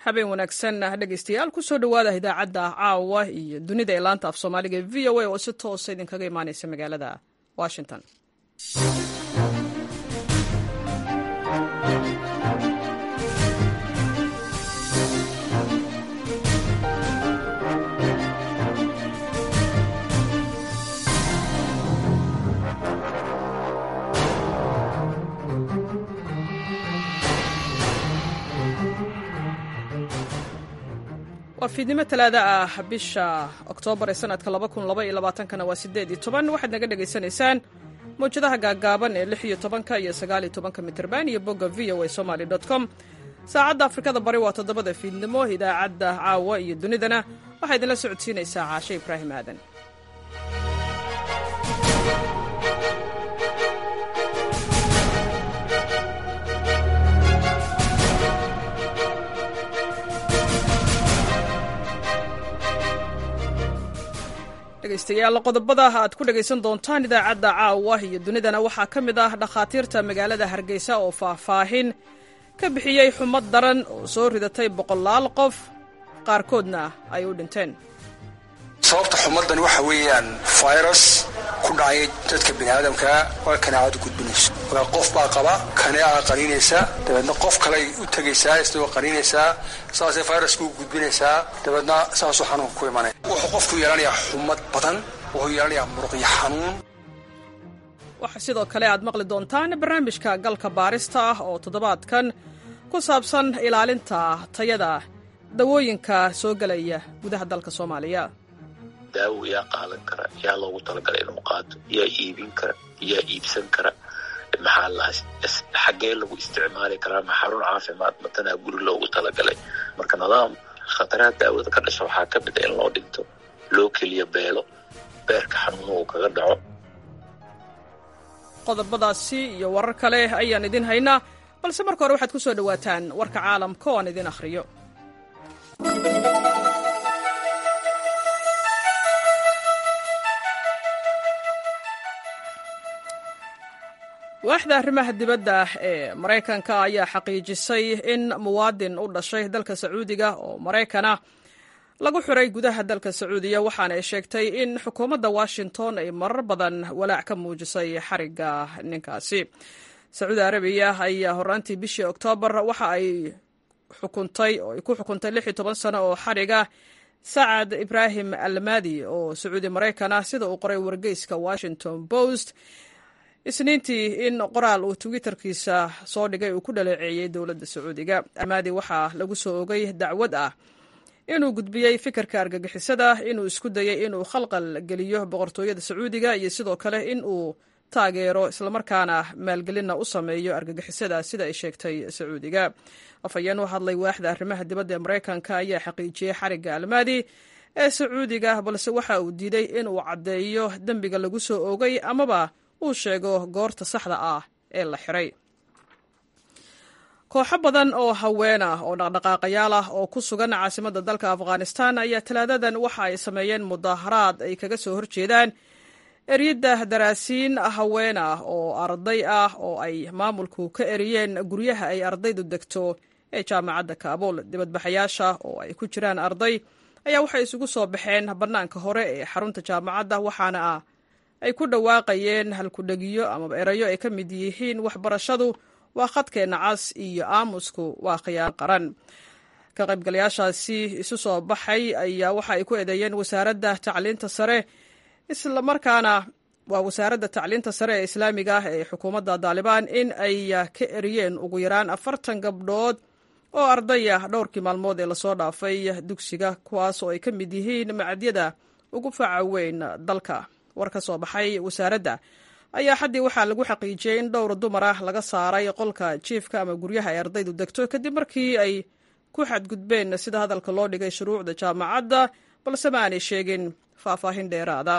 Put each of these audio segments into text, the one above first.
habeen wanaagsan dhegeystayaal kusoo dhowaada idaacadda caawa iyo dunida ee laanta af soomaaliga ee v o a oo si toosa idinkaga imaaneysa magaalada washington waa fiidnimo talaada ah bisha oktoobar ee sanadka kana waa sideed iyo toban waxaad naga dhegaysanaysaan mawjadaha gaagaaban ee lix iyo tobanka iyo sagaal iyo tobanka mitrban iyo bogga v o a somaly com saacadda afrikada bari waa toddobada fiidnimo idaacadda caawa iyo dunidana waxaa idinla socodsiinaysaa caashe ibraahim aadan dhegeystayaal qodobada aad ku dhegaysan doontaan idaacadda caawa iyo dunidana waxaa ka mid ah dhakhaatiirta magaalada hargeysa oo faahfaahin ka bixiyey xumad daran oo soo ridatay boqolaal qof qaarkoodna ay u dhinteen sababta xumaddan waxa weeyaan virus ku dhacay dadka biniaadamka waa kanaacadu gudbinayso waa qof baa qaba kaneeca qaniinaysa dabeedna qof kaley u tegaysaa isagoo qaniinaysaa saasay viruska u gudbinaysaa dabeedna saasuu xanuunka ku imanaya wuxuu qofku yeelanayaa xumad badan wuxuu yeelanayaa muruqyo xanuun waxaa sidoo kale aad maqli doontaan barnaamijka galka baarista ah oo toddobaadkan ku saabsan ilaalinta tayada dawooyinka soo gelaya gudaha dalka soomaaliya daawo yaa qaadan kara yaa loogu talagalay inuu qaato yaa iibin kara yaa iibsan kara maxaa la xaggee lagu isticmaali karaa ma xarun caafimaad matanaa guri loogu talagalay marka nidaam khataraha daawada ka dhasha waxaa ka mid a in loo dhinto loo keliyo beelo beerka xanuuna uu kaga dhaco qodobadaasi iyo warar kale ayaan idin haynaa balse marka hore waxaad ku soo dhowaataan warka caalamka oo aan idin akhriyo waaxda arrimaha dibadda ee maraykanka ayaa xaqiijisay in muwaadin u dhashay dalka sacuudiga oo maraykana lagu xiray gudaha dalka sacuudiya waxaana ay sheegtay in xukuumadda washington ay marar badan walaac ka muujisay xarigga ninkaasi sacuudi arabiya ayaa horaantii bishii oktoobar waxa ay xukuntay oo ay ku xukuntay lix iyo toban sano oo xariga sacad ibraahim almadi oo sacuudi maraykana sida uu qoray wargeyska washington post isniintii in qoraal uu twitterkiisa soo dhigay uu ku dhaleeceeyey dowladda sacuudiga almadi waxaa lagu soo ogay dacwad ah inuu gudbiyey fikirka argagixisada inuu isku dayey inuu khalqal geliyo boqortooyada sacuudiga iyo sidoo kale in uu taageero islamarkaana maalgelinna u sameeyo argagixisada sida ay sheegtay sacuudiga afhayeen u hadlay waaxda arrimaha dibadda ee maraykanka ayaa xaqiijiyey xarigga almadi ee sacuudiga balse waxa uu diiday inuu caddeeyo dembiga lagu soo oogay amaba uu sheego goorta saxda ah ee la xiray kooxo badan oo haween ah oo dhaqdhaqaaqayaal ah oo ku sugan caasimadda dalka afghanistan ayaa talaadadan waxa ay sameeyeen mudaaharaad ay kaga soo horjeedaan eryadda daraasiin haween ah oo arday ah oo ay maamulku ka eriyeen guryaha ay ardaydu degto ee jaamacadda kaabul dibadbaxayaasha oo ay ku jiraan arday ayaa waxay isugu soo baxeen bannaanka hore ee xarunta jaamacadda waxaana ah ay ku dhawaaqayeen halkudhegiyo amaba erayo ay ka mid yihiin waxbarashadu waa khadkeenna cas iyo aamusku waa khiyaan qaran ka qaybgalayaashaasi isu soo baxay ayaa waxa ay ku eedeeyeen wasaaradda tacliinta sare islamarkaana waa wasaaradda tacliinta sare ee islaamiga ah ee xukuumadda daalibaan in ay ka eriyeen ugu yaraan afartan gabdhood oo ardaya dhowrkii maalmood ee lasoo dhaafay dugsiga kuwaas oo ay ka mid yihiin macadyada ugu faca weyn dalka war ka soo baxay wasaaradda ayaa xaddii waxaa lagu xaqiijiyey in dhowr dumar ah laga saaray qolka jiifka ama guryaha ay ardaydu degto kadib markii ay ku xadgudbeen sida hadalka loo dhigay shuruucda jaamacadda balse ma aanay sheegin faahfaahin dheeraada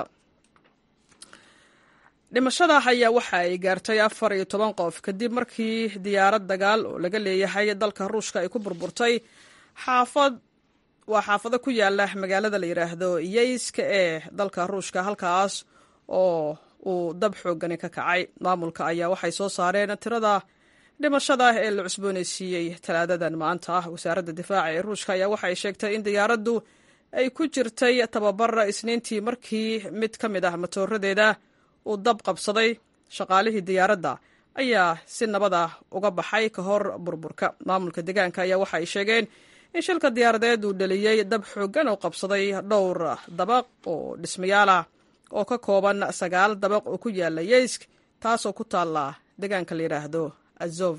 dhimashada ayaa waxa ay gaartay afar iyo toban qof kadib markii diyaarad dagaal oo laga leeyahay dalka ruushka ay ku burburtay xaafad waa xaafado ku yaala magaalada la yidhaahdo yeyska ee dalka ruushka halkaas oo uu dab xoogani ka kacay maamulka ayaa waxay soo saareen tirada dhimashada ee la cusboonaysiiyey talaadadan maanta ah wasaaradda difaaca ee ruushka ayaa waxa ay sheegtay in diyaaraddu ay ku jirtay tababar isniintii markii mid ka mid ah matooradeeda uu dab qabsaday shaqaalihii diyaaradda ayaa si nabad ah uga baxay ka hor burburka maamulka deegaanka ayaa waxa ay sheegeen in shilka diyaaradeed uu dhaliyey dab xooggan oo qabsaday dhowr dabaq oo dhismayaal ah oo ka kooban sagaal dabaq oo ku yaala yeysk taasoo ku taalla deegaanka la yidhaahdo azov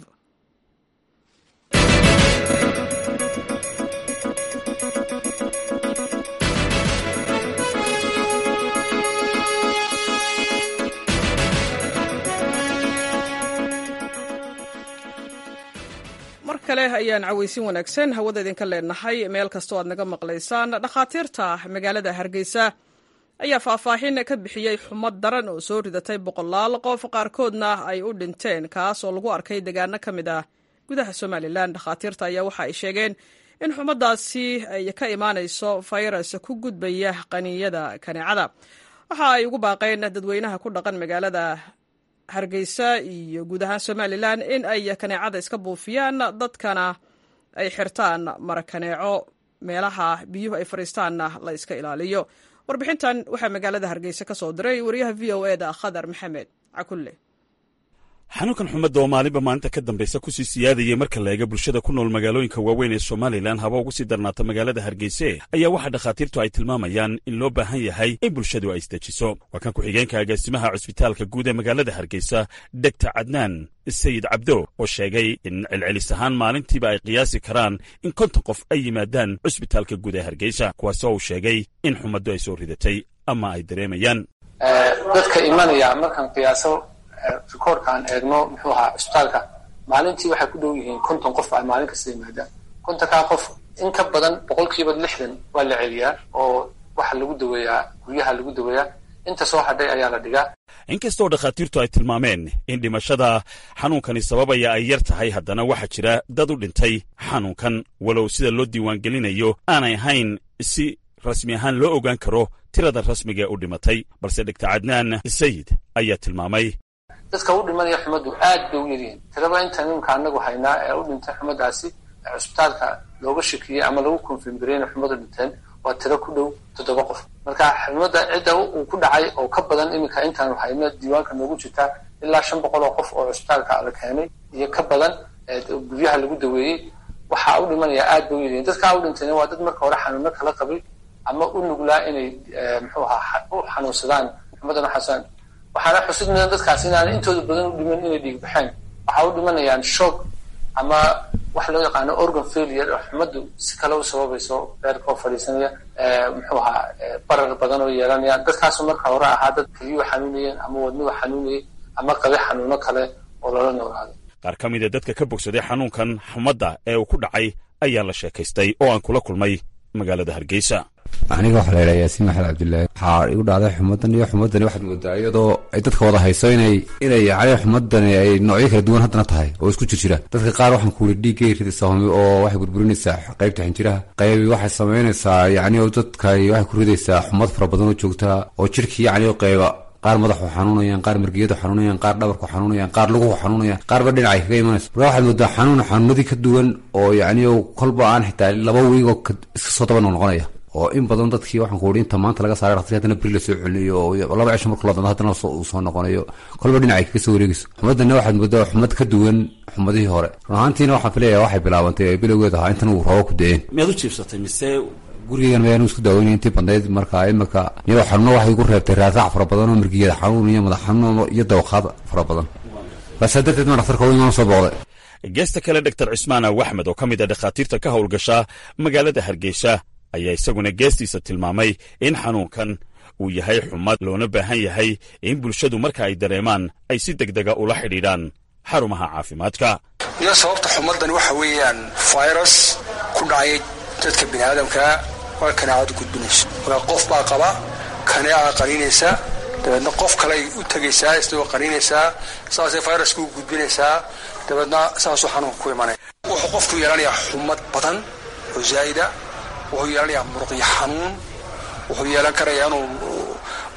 mar kale ayaan cawaysin wanaagsan hawada idinka leenahay meel kastoo aad naga maqlaysaan dhakhaatiirta magaalada hargeysa ayaa faahfaahin ka bixiyey xumad daran oo soo ridatay boqolaal qof qaarkoodna ay u dhinteen kaas oo lagu arkay deegaano ka mid ah gudaha somalilan dhakhaatiirta ayaa waxa ay sheegeen in xumadaasi ay ka imaanayso fayras ku gudbaya qaniiyada kaneecada waxa ay ugu baaqeen dadweynaha ku dhaqan magaalada hargeysa iyo guud ahaan somalilan in ay kaneecada iska buufiyaan dadkana ay xirtaan marakaneeco meelaha biyuhu ay fadhiistaanna la iska ilaaliyo warbixintan waxaa magaalada hargeysa ka soo diray wariyaha v o eda khadar maxamed cakulle xanuunkan xumadda oo maalinba maalinta ka dambaysa kusii siyaadayay marka la eega bulshada ku nool magaalooyinka waaweyn ee somalilan haba ugu sii darnaata magaalada hargeyse ayaa waxaa dhakhaatiirtu ay tilmaamayaan in loo baahan yahay in bulshadu ay isdejiso waa kan ku-xigeenka agaasimaha cusbitaalka guud ee magaalada hargeysa degta cadnaan sayid cabdo oo sheegay in celcelis ahaan maalintiiba ay qiyaasi karaan in konton qof ay yimaadaan cusbitaalka guud ee hargeysa kuwaasoo uu sheegay in xumaddu ay soo ridatay ama ay dareemayaan dadka imanaya markaan qiyaaso rikoorka aan eegno muxuu ahaa cusbitaalka maalintii waxay ku dhow yihiin konton qof ay maalin kasta yimaadaan kontonkaa qof in ka badan boqolkiiba lixdan waa la celiyaa oo waxa lagu daweeyaa guryaha lagu daweeyaa inta soo hadhay ayaa la dhigaa inkastoo dhakhaatiirtu ay tilmaameen in dhimashada xanuunkani sababaya ay yar tahay haddana waxaa jira dad u dhintay xanuunkan walow sida loo diiwaangelinayo aanay ahayn si rasmi ahaan loo ogaan karo tirada rasmiga ee u dhimatay balse dhegta cadnaan sayid ayaa tilmaamay dadka u dhimanaya xumaddu aad bay u yaryihiin tiraba inta nimka anagu haynaa ee u dhintay xumadaasi cusbitaalka looga shakiyey ama lagu konfirmgarey inay xumadu dhinteen waa tiro ku dhow toddoba qof marka xumadda cidda uu ku dhacay oo ka badan iminka intaanu hayno diiwaanka noogu jirtaa ilaa shan boqol oo qof oo cusbitaalka la keenay iyo ka badan guryaha lagu daweeyey waxaa u dhimanaya aad bay u yaryihiin dadkaa u dhintayna waa dad marka hore xanuuno kala qabay ama u nuglaa inay muxuu ahaa u xanuunsadaan xumadan u xanuunsadaan waxaana xusid mudan dadkaas inaana intooda badan u dhiman inay dhiig baxeen waxaa u dhimanayaan shoog ama waxa loo yaqaano organ failure oo xumaddu si kale u sababayso beerka oo fadhiisanaya muxuu ahaa barar badan oo yeelanaya dadkaasu marka hore ahaa dad keliyuhu xanuunayeen ama wadnuhu xanuunayay ama qabe xanuuno kale oo lala noolaado qaar ka mid a dadka ka bogsaday xanuunkan xumadda ee uu ku dhacay ayaa la sheekaystay oo aan kula kulmay magaalada hargeysa aniga waxaa la yidhaha yaasiin maxamed cabdillaahi waxaa igu dhacday xumadan iyo xumadani waxaad moodaa iyadoo ay dadka wada hayso inay inay yacni xumadani ay noocyo kala duwan haddana tahay oo isku jir jira dadka qaar waxaan ku yidhi dhiiggay ridaysaa humi oo waxay burburinaysaa qaybta xinjiraha qaybi waxay samaynaysaa yacni oo dadka waxay ku ridaysaa xumad fara badan oo joogtaa oo jirhkii yacni oo qayba qaar madaxu xanuunayaan qaar margiyadu xanuunayaan qaar dhabarku xanuunayaan qaar luguhu xanuunayaan qaarba dhinacay kaga imanayso marka waxaad moodaa xanuun xanuunadii ka duwan oo yacni oo kolba aan xitaa laba wiigoo iska soo daba noqnoqonaya oo in badan dadkii waxaan ku uri inta maanta laga saaray dhaktarki hadana beri lasoo celinayo oo laba cisho marku ladando haddana uu soo noqonayo kolba dhinacay kaga soo wareegayso xumadana waxaad moodaa xumad ka duwan xumadihii hore run ahaantiina waxaan filayaa waxay bilaabantay bilowgeed ahaa intan uu roobo ku da-een miyaad u jiibsatay mise gurigegan mayaanu isku daaweynay intii badnayd marka imika iyadoo xanuuno waxay igu reebtay raaraac fara badan oo mirgiyada xanuun iyo madax xanuun iyo dawaqaad fara badan baasaa darteed ma dhaktarka u imaan soo booqday geesta kale doctor cismaan aw axmed oo ka mid a dhakhaatiirta ka howlgasha magaalada hargeysa ayaa isaguna geestiisa tilmaamay in xanuunkan uu yahay xumad loona baahan yahay in bulshadu marka ay dareemaan ay si degdega ula xidhiidhaan xarumaha caafimaadka iyo sababta xumaddan waxa weeyaan virus ku dhacay dadka bini aadamkaa waa kanaacadu gudbinayso markaa qof baa qaba kaneeca qaniinaysa dabeedna qof kaley u tegaysaa isagoo qaniinaysaa saasay viruska u gudbinaysaa dabeedna saasuu xanuunka ku imanaya wuxuu qofku yeelanayaa xumad badan oo zaa'ida wuxuu yeelanayaa muruqyo xanuun wuxuu yeelan karayaa inuu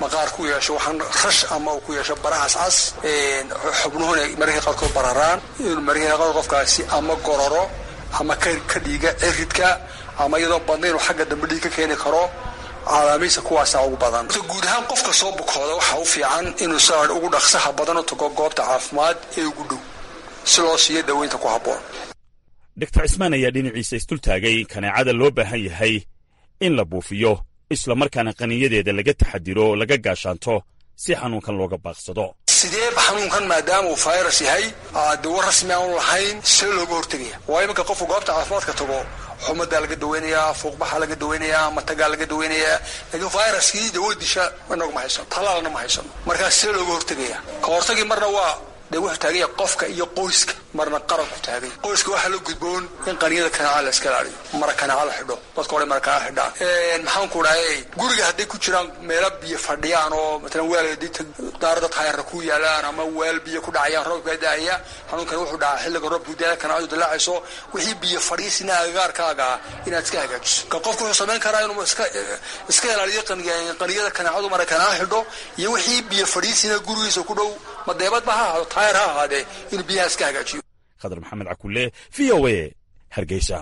maqaar ku yeesho waxaan rash ama uu ku yeesho barahaas cas xubnuhuna mararka qaarkood bararaan inuu mararka qaarkood qofkaasi ama gororo ama ka dhiiga ciridka ama iyadoo badna inuu xagga dambe dhiig ka keeni karo calaamiisa kuwaasaa ugu badan guud ahaan qofka soo bukooda waxaa u fiican inuu saa ugu dhaqsaha badan u tago goobta caafimaad ee ugu dhow si loo siiyo daweynta ku habboon doctor cismaan ayaa dhinaciisa isdultaagay in kaneecada loo baahan yahay in la buufiyo islamarkaana qaniyadeeda laga taxadiro oo laga gaashaanto si xanuunkan looga baaqsado sideeba xanuunkan maadaama uu virus yahay dawo rasmi aanu lahayn see looga hortegaya waa iminka qofku goobta caafimaadka tago xumadaa laga daweynayaa fuuqbaxaa laga daweynayaa matagaa laga daweynayaa laakiin viruskii dawo disha inagu ma haysano talaalna ma haysano markaas see looga hortegaya ka hortagii marna waa de wuxuu taaganya qofka iyo qoyska marna qaranku taagay qoyska waxaa la gudboon in qaniyada kanaaca la iska ilaaliyo mara kanaaca la xidho dadka hore mara kanaaca xidhaan maxaan ku dhahay guriga hadday ku jiraan meelo biyo fadhiyaan oo matalan weel daarada taayarna ku yaalaan ama weel biyo ku dhacayaan roobka daaya xanuunkani wuxuu dhacaa xilliga roobku daaya kanaacadu dilaacayso wixii biyo fadhiisina agagaarkaaga inaad iska hagaajiso ka qofku wuxuu samayn karaa inuu iska iska ilaaliyo qaniyada kanaacadu mara kanaaca xidho iyo wixii biyo fadhiisina gurigiisa ku dhow madeebadba ha ahaado taayar ha ahaadee inuu biyaha iska hagaajiyo khadar maxamed cakulle v o a hargeysa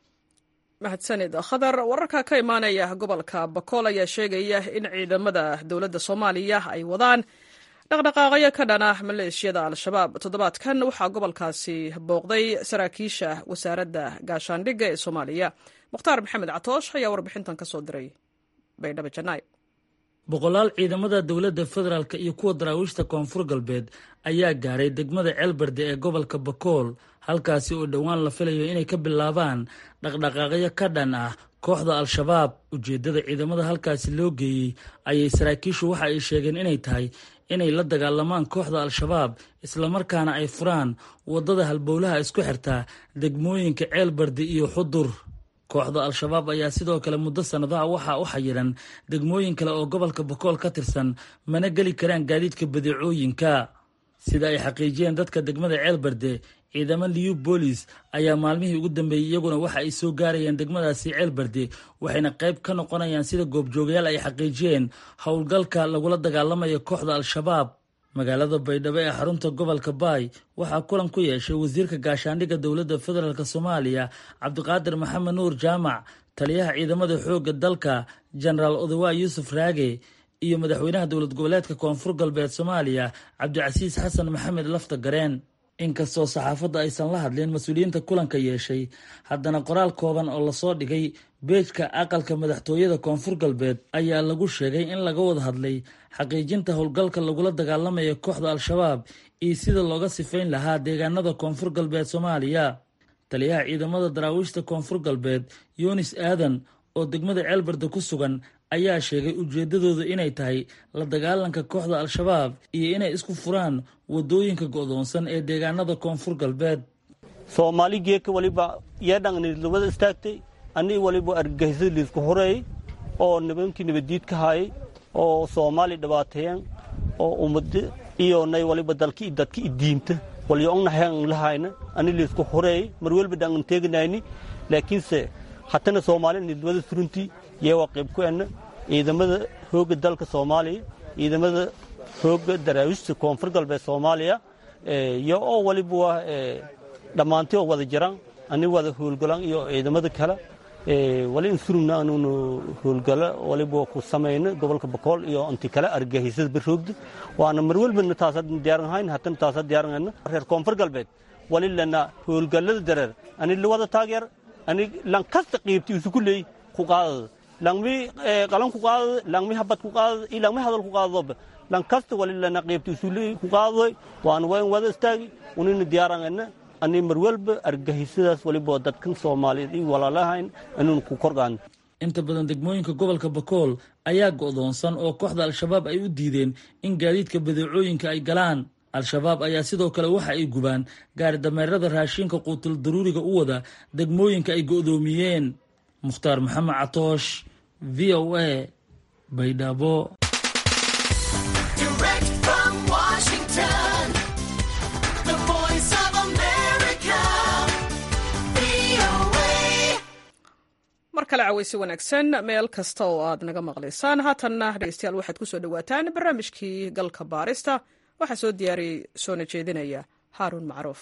mahadsanid khadar wararka ka imaanaya gobolka bakool ayaa sheegaya in ciidamada dowladda soomaaliya ay wadaan dhaqdhaqaaqyo ka dhana maleeshiyada al-shabaab toddobaadkan waxaa gobolkaasi booqday saraakiisha wasaaradda gaashaandhigga ee soomaaliya mukhtaar maxamed catoosh ayaa warbixintan ka soo diray baydhabo janaayo boqolaal ciidamada dowladda federaalk iyo kuwa daraawiishta koonfur galbeed ayaa gaaray degmada ceelbarde ee gobolka bakool halkaasi oo dhowaan la filayo inay ka bilaabaan dhaqdhaqaaqyo ka dhan ah kooxda al-shabaab ujeeddada ciidamada halkaasi loo geeyey ayay saraakiishu waxa ay sheegeen inay tahay inay la dagaalamaan kooxda al-shabaab islamarkaana ay furaan waddada halbowlaha isku xirtaa degmooyinka ceelbarde iyo xudur kooxda al-shabaab ayaa sidoo kale muddo sannadaha waxaa u xayiran degmooyin kale oo gobolka bakool ka tirsan mana geli karaan gaadiidka badeecooyinka sida ay xaqiijiyeen dadka degmada ceelbarde ciidamo liyu boolis ayaa maalmihii ugu dambeeyey iyaguna waxa ay soo gaarayeen degmadaasi ceelbarde waxayna qayb ka noqonayaan sida goobjoogayaal ay xaqiijiyeen howlgalka lagula dagaalamayo kooxda al-shabaab magaalada baydhabo ee xarunta gobolka baay waxaa kulan ku yeeshay wasiirka gaashaandhigga dowladda federaalk soomaaliya cabdiqaadir maxamed nuur jaamac taliyaha ciidamada xoogga dalka jenaraal odawa yuusuf raage iyo madaxweynaha dowlad goboleedka koonfur galbeed soomaaliya cabdicasiis xasan maxamed lafta gareen inkastoo saxaafadda aysan la hadlin mas-uuliyiinta kulanka yeeshay haddana qoraal kooban oo lasoo dhigay beejka aqalka madaxtooyada koonfur galbeed ayaa lagu sheegay in laga wada hadlay xaqiijinta howlgalka lagula dagaalamayo kooxda al-shabaab iyo sida looga sifayn lahaa deegaanada koonfur galbeed soomaaliya taliyaha ciidamada daraawiishta koonfur galbeed yunis aadan oo degmada ceelbarda ku sugan ayaa sheegay ujeeddadooda inay tahay la dagaalanka kooxda al-shabaab iyo inay isku furaan waddooyinka go'doonsan ee deegaanada koonfur galbeed soomaali geeka waliba yeedhangnidlubada istaagtay annii waliba argagixisada liisku horeeyey oo nibankii nabaddiid ka haayay oo soomaali dhibaateeyeen oo ummad iyo nay waliba dalki dadki idiinta walyo ongnahan lahayna ani liisku horeeyey mar welba dhangan teeganayni laakiinse hatana soomaali nidlubada suruntii yeewaa qayb ku enna ciidamada hoogga dalka soomaaliya ciidamada hoogga daraawiishta koonfur galbeed soomaaliya iyo oo waliba waa dhammaantii oo wada jiraan ani wada howlgalaan iyo ciidamada kale wali insurugna anuunu howlgala waliba ku samayna gobolka bakool iyo inti kale argagixisada baroogda waana mar welbana taasa diyaaran hayn hatana taasa diyaaran reer koonfur galbeed wali lana howlgalada dareer ani lawada taageer ani lankasta qiibti isugu leey ku qaadada langmi qalan ku qaadada langmi habad ku qaadada iyo langmi hadal ku qaadadoba lankasta wali lana qiibti isu leey ku qaadadoy waana wayn wada istaagi unina diyaaran ani mar walba argagixisadaas waliba dadkan soomaaliyeed iyo walaalahayn anuun ku korgaan inta badan degmooyinka gobolka bakool ayaa go'doonsan oo kooxda al-shabaab ay u diideen in gaadiidka badeecooyinka ay galaan al-shabaab ayaa sidoo kale waxa ay gubaan gaari dameerada raashinka quutul daruuriga u wada degmooyinka ay go'doomiyeen mukhtaar maxamed catoosh v o a baydhabo mar kale kale cawaysi wanaagsan meel kasta oo aad naga maqlaysaan haatanna dhegeystayaal waxaad ku soo dhowaataan barnaamijkii galka baarista waxaa soo diyaariyey soona jeedinaya haaruun macruuf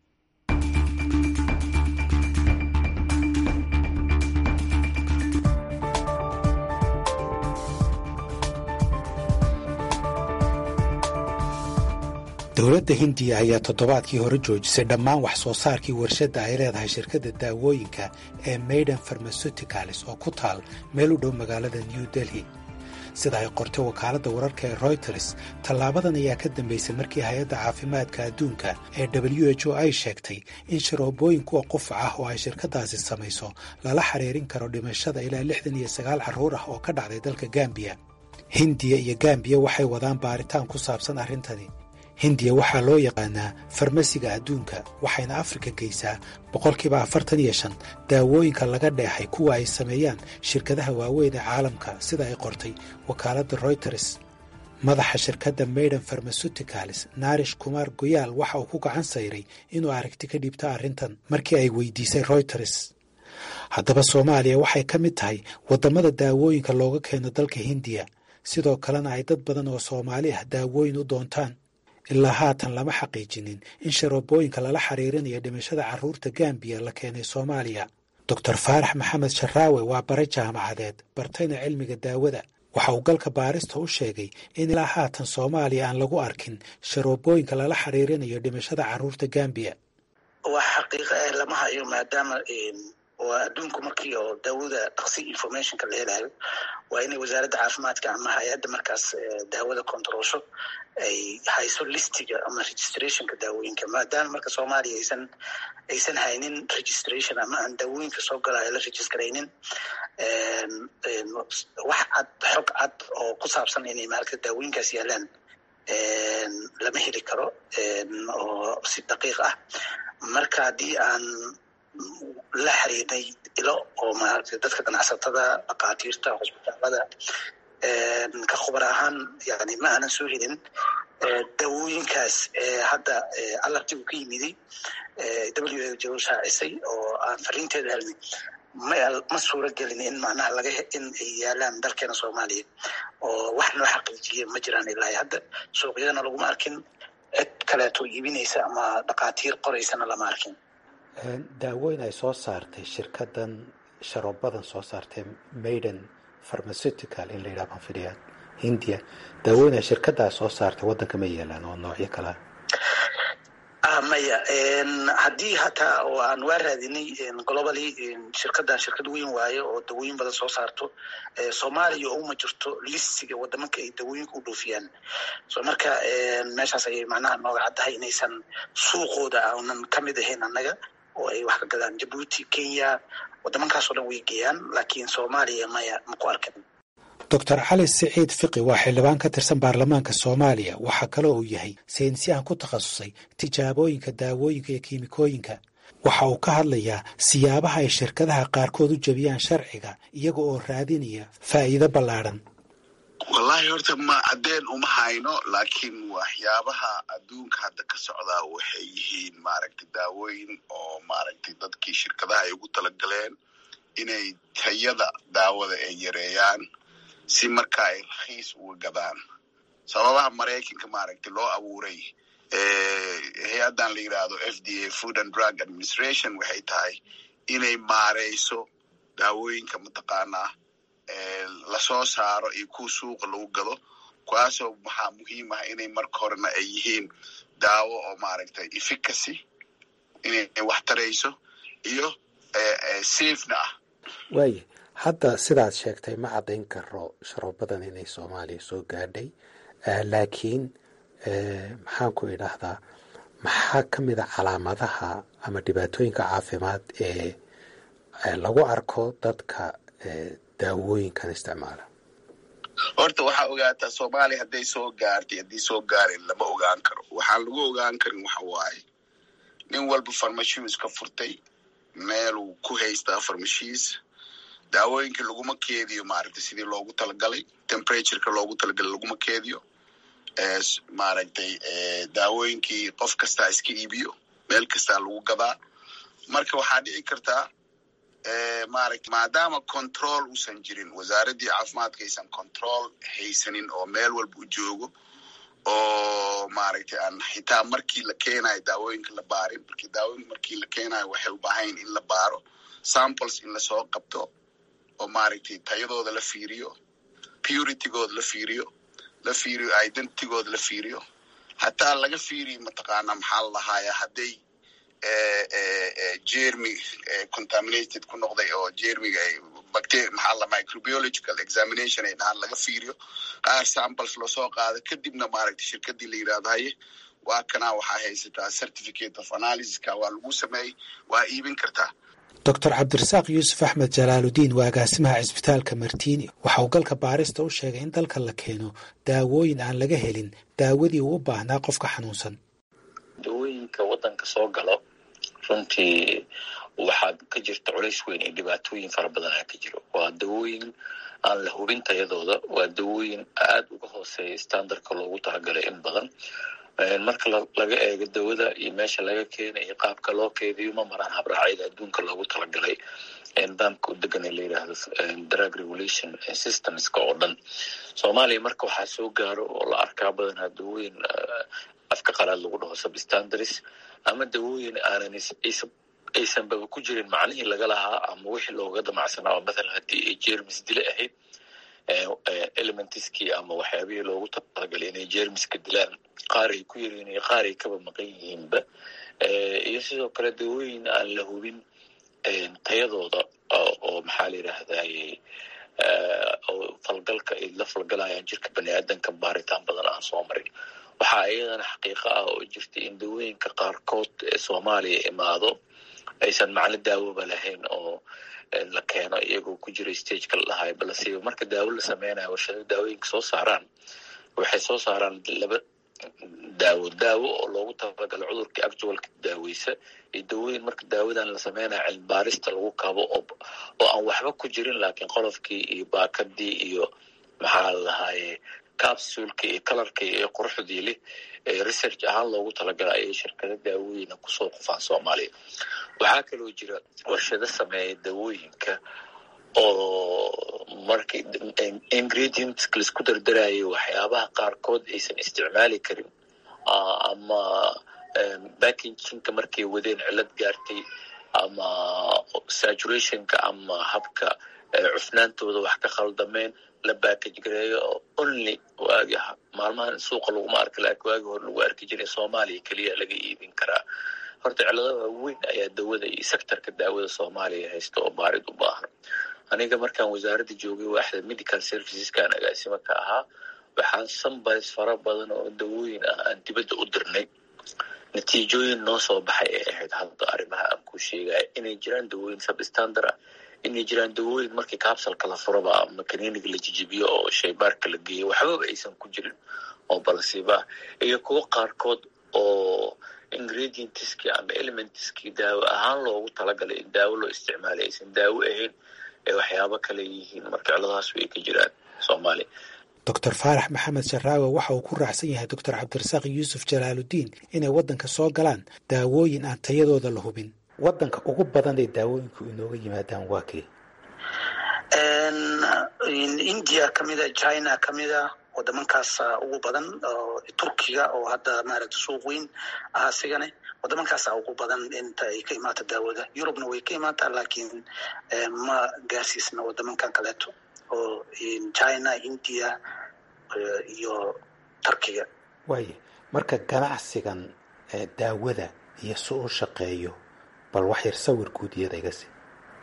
dowladda hindiya ayaa toddobaadkii hore joojisay dhammaan wax soo saarkii warshadda ay leedahay shirkadda daawooyinka ee maiden farmasuticalis oo ku taal meel u dhow magaalada new delhi sida ay qortay wakaaladda wararka ee royters tallaabadan ayaa ka dambaysay markii hay-adda caafimaadka adduunka ee w h o ay sheegtay in sharoobooyin kuwa qufac ah oo ay shirkaddaasi samayso lala xiriirin karo dhimashada ilaa lixdan iyo sagaal carruur ah oo ka dhacday dalka gambiya hindiya iyo gambiya waxay wadaan baaritaan ku saabsan arrintani hindiya waxaa loo yaqaanaa farmasiga adduunka waxayna afrika geysaa boqolkiiba afartan iyo shan daawooyinka laga dheexay kuwa ay sameeyaan shirkadaha waaweyn ee caalamka sida ay qortay wakaaladda royters madaxa shirkadda maiden farmasuticalis naarish kumaar goyaal waxa uu ku gacan sayray inuu aragti ka dhiibta arrintan markii ay weydiisay royters haddaba soomaaliya waxay ka mid tahay waddamada daawooyinka looga keeno dalka hindiya sidoo kalena ay dad badan oo soomaali ah daawooyin u doontaan ilaa haatan lama xaqiijinin in sharoobooyinka lala xiriirinayo dhimashada carruurta gambiya la keenay soomaaliya doctor faarax maxamed sharaawe waa bare jaamacadeed bartayna cilmiga daawada waxa uu galka baarista u sheegay in ilaa haatan soomaaliya aan lagu arkin sharoobooyinka lala xiriirinayo dhimashada carruurta gambiya wax xaqiiqa ah lama hayo maadaama waa adduunku markii oo daawada dhaqsi informationka la helayo waa inay wasaaradda caafimaadka ama hay-adda markaas daawada controlsho ay hayso listiga ama registrationka daawooyinka maadaama marka soomaaliya aysan aysan haynin registration ama aan daawooyinka soo galaayo la registraynin wax cad xog cad oo ku saabsan inay maaragta daawooyinkaas yaalaan lama heli karo oo si daqiiq ah marka haddii aan la xiriirnay ilo oo maaragtay dadka ganacsatada dhakhaatiirta hosbitaalada ka khubar ahaan yani ma aanan soo helin daawooyinkaas hadda alartigu ka yimiday w h o shaacisay oo aan fariinteeda helnay ma suura gelin in macnaha laga in ay yaalaan dalkeena soomaaliya oo wax noo xaqiijiya ma jiraan ilaa hadda suuqyadana laguma arkin cid kaleeto iibinaysa ama dhakhaatiir qoraysana lama arkin daawooyin ay soo saartay shirkaddan sharoobadan soo saartay maiden pharmaceutical in la yidhaha baan fidhiyaa hindiya daawooyin ay shirkaddaa soo saartay waddanka ma yeelaan oo noocyo kalea maya haddii hataa oo aan waa raadinay globally shirkaddan shirkad weyn waayo oo dawooyin badan soo saarto soomaaliya uma jirto listiga wadamanka ay dawooyinka u dhoofiyaan so marka meeshaas ayay macnaha nooga caddahay inaysan suuqooda aanan ka mid ahayn annaga oo ay wax ka gadaan jabuuti kenya wadamankaasoo dhan way geeyaan laakiin soomaaliya maya maku arkin doctor cali siciid fiqi waa xildhibaan ka tirsan baarlamaanka soomaaliya waxaa kaloo uu yahay saynisyahan ku takhasusay tijaabooyinka daawooyinka iyo kiimikooyinka waxa uu ka hadlayaa siyaabaha ay shirkadaha qaarkood u jebiyaan sharciga iyaga oo raadinaya faa'iido ballaadhan wallaahi horta ma caddeen uma hayno laakiin waxyaabaha adduunka hadda ka socdaa waxay yihiin maaragtay daawooyin oo maaragtay dadkii shirkadaha ay ugu talagaleen inay tayada daawada ay yareeyaan si marka ay rakhiis uga gadaan sababaha maraykanka maaragtay loo abuuray hay-addan la yidhaahdo f d a food and drug administration waxay tahay inay maareyso daawooyinka mataqaanaa lasoo saaro iyo kuwa suuqa lagu gado kuwaasoo waxaa muhiim ah inay marka horena ay yihiin daawo oo maaragtay efficacy inay wax tarayso iyo safena ah waaya hadda sidaad sheegtay ma caddayn karo sharoobadan inay soomaaliya soo gaadhay laakiin maxaan ku idhaahdaa maxaa ka mid a calaamadaha ama dhibaatooyinka caafimaad ee lagu arko dadka daawooyinkan isticmaala horta waxaa ogaataa soomaaliya hadday soo gaartay haddii soo gaarin lama ogaan karo waxaan lagu ogaan karin waxa waaye nin walba farmashiis ka furtay meeluu ku haystaa farmashiis daawooyinka laguma keediyo maaragtay sidii loogu talagalay temperatureka loogu talagalay laguma keediyo maaragtay daawooyinkii qof kastaa iska iibiyo meel kastaa lagu gadaa marka waxaa dhici kartaa maaragta maadaama control uusan jirin wasaaraddii caafimaadka aysan control haysanin oo meel walba u joogo oo maaragtay aan xitaa markii la keenayo daawooyinka la baarin markii daawooyinka markii la keenayo waxay u baahayn in la baaro samples in lasoo qabto oo maaragtay tayadooda la fiiriyo puritygooda la fiiriyo la fiiriyo identitygooda la fiiriyo hataa laga fiiriyo mataqaana maxaa la lahaaya hadday jermy contaminated ku noqday oo jermiga bacteria maxaa la microbiological examination ay dhahaan laga fiiriyo qaar samples loosoo qaado kadibna maaragtay shirkadii la yidhahdo haye waa kanaa waxaa haysataa certificate of analysiska waa lagu sameeyey waa iibin kartaa doctor cabdirasaaq yuusuf axmed jalaaludiin waa agaasimaha cisbitaalka martiini waxa uu galka baarista u sheegay in dalka la keeno daawooyin aan laga helin daawadii uu u baahnaa qofka xanuunsan dawooyinka waddanka soo galo runtii waxaa ka jirta culays weyn iyo dhibaatooyin fara badan aa ka jiro waa dawooyin aan la hubin tayadooda waa dawooyin aada uga hooseeya standardka loogu talagalay in badan marka laga eego dawada iyo meesha laga keena iyo qaabka loo keediyo ma maraan habraacyada adduunka loogu talagalay nidaamka u degan ee la yidhaahdo drug regulation systemska oo dhan soomaaliya marka waxaa soo gaaro oo la arkaa badanaa dawooyin afka qalaad lagu dhaho substandaries ama dawooyin aanan aysanbaba ku jirin macnihii laga lahaa ama wixii looga damacsanaa oo mathalan haddii ay jermis dile ahayd elementiskii ama waxyaabihii loogu talagalay inay jermiska dilaan qaar ay ku yariin iyo qaar ay kaba maqan yihiinba iyo sidoo kale dawooyin aan la hubin tayadooda oo maxaa la yidhaahdaye oo falgalka ay la falgalayaan jirka bani aadanka baaritaan badan aan soo marin waxaa iyadana xaqiiqo ah oo jirta in dawooyinka qaarkood ee soomaaliya imaado aysan macno daawoba lahayn oo la keeno iyagoo ku jira stageka la dhahayo balasiiba marka daawo la sameynayo warshado daawooyinka soo saaraan waxay soo saaraan laba daawo daawo oo loogu talagalo cudurka actualka daaweysa iyo dawooyin marka daawadan la sameynayo cilmibaarista lagu kabo oo oo aan waxba ku jirin laakiin qolofkii iyo baakadii iyo maxaa la lahaaye capsulka iyo kalarkii iyo quruxdii leh research ahaan loogu talagala ayay shirkado daawooyina kusoo qufaan soomaaliya waxaa kaloo jira warshado sameeya dawooyinka oo marka ingredients laisku dardarayo waxyaabaha qaarkood aysan isticmaali karin ama backinginka markay wadeen cilad gaartay ama saturationka ama habka cufnaantooda wax ka khaldameen la backage gareeyo oo only waagi maalmahan suuqa laguma arka laakiin waagi hore lagu arki jiray soomaaliya keliya laga iibin karaa horta cilada waaweyn ayaa dawada iyo sectorka daawada soomaaliya haysta oo baarid u baahan aniga markaan wasaaradda joogay waaxda medical serviceskan agaasimo ka ahaa waxaan sambars fara badan oo dawooyin ah aan dibadda u dirnay natiijooyin noo soo baxay ay ahayd hadda arrimaha aan ku sheegaya inay jiraan dawooyin substandard ah inay jiraan dawooyin markii capsalka la furaba ama kaniiniga la jijibiyo oo shaybaarka la geeyo waxbaba aysan ku jirin oo balasiiba ah iyo kuwo qaarkood oo ingredientiskii ama elementiskii daawo ahaan loogu talagalay in daawo loo isticmaalay aysan daawo ahayn ee waxyaabo kale yihiin marka ciladahaas way ka jiraan soomaaliya doctor faarax maxamed sharaawe waxa uu ku raacsan yahay doctor cabdirasaaq yuusuf jalaaludiin inay waddanka soo galaan daawooyin aan tayadooda la hubin waddanka ugu badan ee daawooyinku inooga yimaadaan waa kee india kamida china kamida wadamankaasa ugu badan turkiga oo hadda maaragta suuq weyn ah asigane wadamankaasa ugu badan inta ay ka imaata daawada yurubna way ka imaataa laakiin ma gaarsiisna wadamankan kaleeto oo china india iyo turkiga waaye marka ganacsigan daawada iyo si u shaqeeyo bal wax yar sawir guud iyada iga sii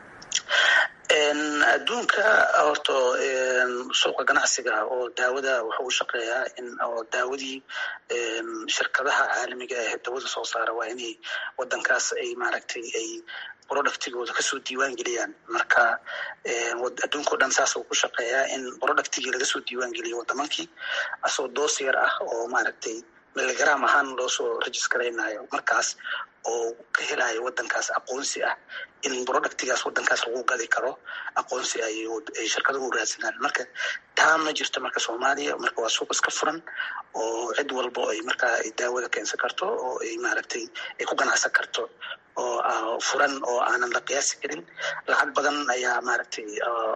adduunka horta suuqa ganacsiga oo daawada wuxuu u shaqeeyaa in oo daawadii shirkadaha caalamiga ah dawada soo saara waa inay wadankaas ay maaragtay ay productigooda kasoo diiwaan geliyaan marka adduunka o dhan saas uu ku shaqeeyaa in productigii lagasoo diiwaan geliyo wadamankii asoo doos yar ah oo maaragtay miligram ahaan loo soo registaraynayo markaas oo ka helayo wadankaas aqoonsi ah in productigaas wadankaas lagu gadi karo aqoonsi ay shirkaduhu raadsanaan marka taa ma jirto marka soomaaliya marka waa suuq iska furan oo cid walbo ay markaa ay daawada keensan karto oo ay maaragtay ay ku ganacsan karto oo furan oo aanan la qiyaasi karin lacag badan ayaa maaragtay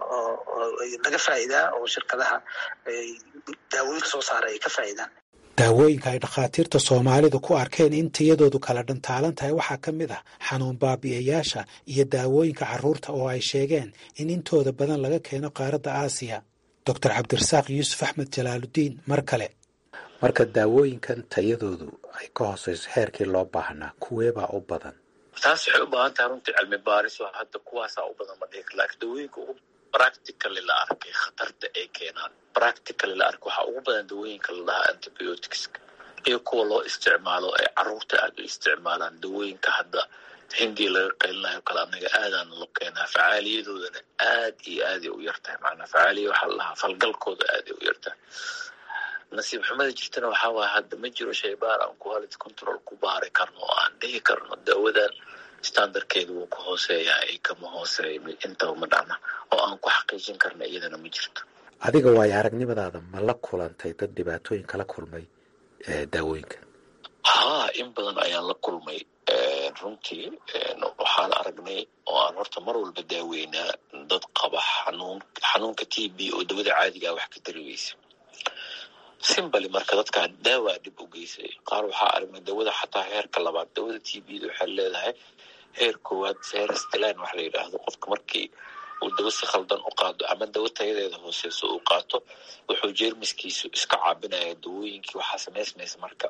laga faa'iidaa oo shirkadaha daawooyinka soo saara ay ka faa'iidaan daawooyinka ay dhakhaatiirta soomaalidu ku arkeen in tayadoodu kala dhantaalan tahay waxaa ka mid ah xanuun baabi'iyayaasha iyo daawooyinka carruurta oo ay sheegeen in intooda badan laga keeno qaaradda aasiya doctor cabdirasaaq yuusuf axmed jalaaludiin mar kale marka daawooyinkan tayadoodu ay ka hooseyso heerkii loo baahnaa kuweebaa u badan taas waxay u baahan tahay runtii cilmi baaris oo hadda kuwaasaa u badan ma dhihi laakiin dawooyinka ugu practically la arkay khatarta ay keenaan practically la arkay waxaa ugu badan dawooyinka la dhahaa antibioticska iyo kuwa loo isticmaalo ay carruurta aad u isticmaalaan dawooyinka hadda hindiya laga qaylinayo kale anaga aadaana loo keenaa facaaliyadoodana aad iyo aaday u yartahay macnaa facaaliya waxaa la dhahaa falgalkooda aaday u yartahay nasiib xumada jirtana waxaa waaya hadda ma jiro shaybaar aan quality control ku baari karno oo aan dhihi karno daawadan standardkeedu wuu ku hooseeyaa ay kama hooseeya intaba ma dhacna oo aan ku xaqiijin karna iyadana ma jirto adiga waayo aragnimadaada ma la kulantay dad dhibaatooyin kala kulmay daawooyinka haa in badan ayaan la kulmay runtii waxaan aragnay oo aan horta mar walba daaweynaa dad qaba xanuun xanuunka t b oo dawada caadigaa wax ka tari weysa simbali marka dadkaa daawaa dhib u geysay qaar waxaa aragnay dawada xataa heerka labaad dawada t b da waxay leedahay heer koowaad serstilan wax la yidhaahdo qofka markii uu dawo si khaldan u qaado ama dawo tayadeeda hooseyso uu qaato wuxuu jeermiskiisu iska caabinaya dawooyinkii waxaa samaysmaysa marka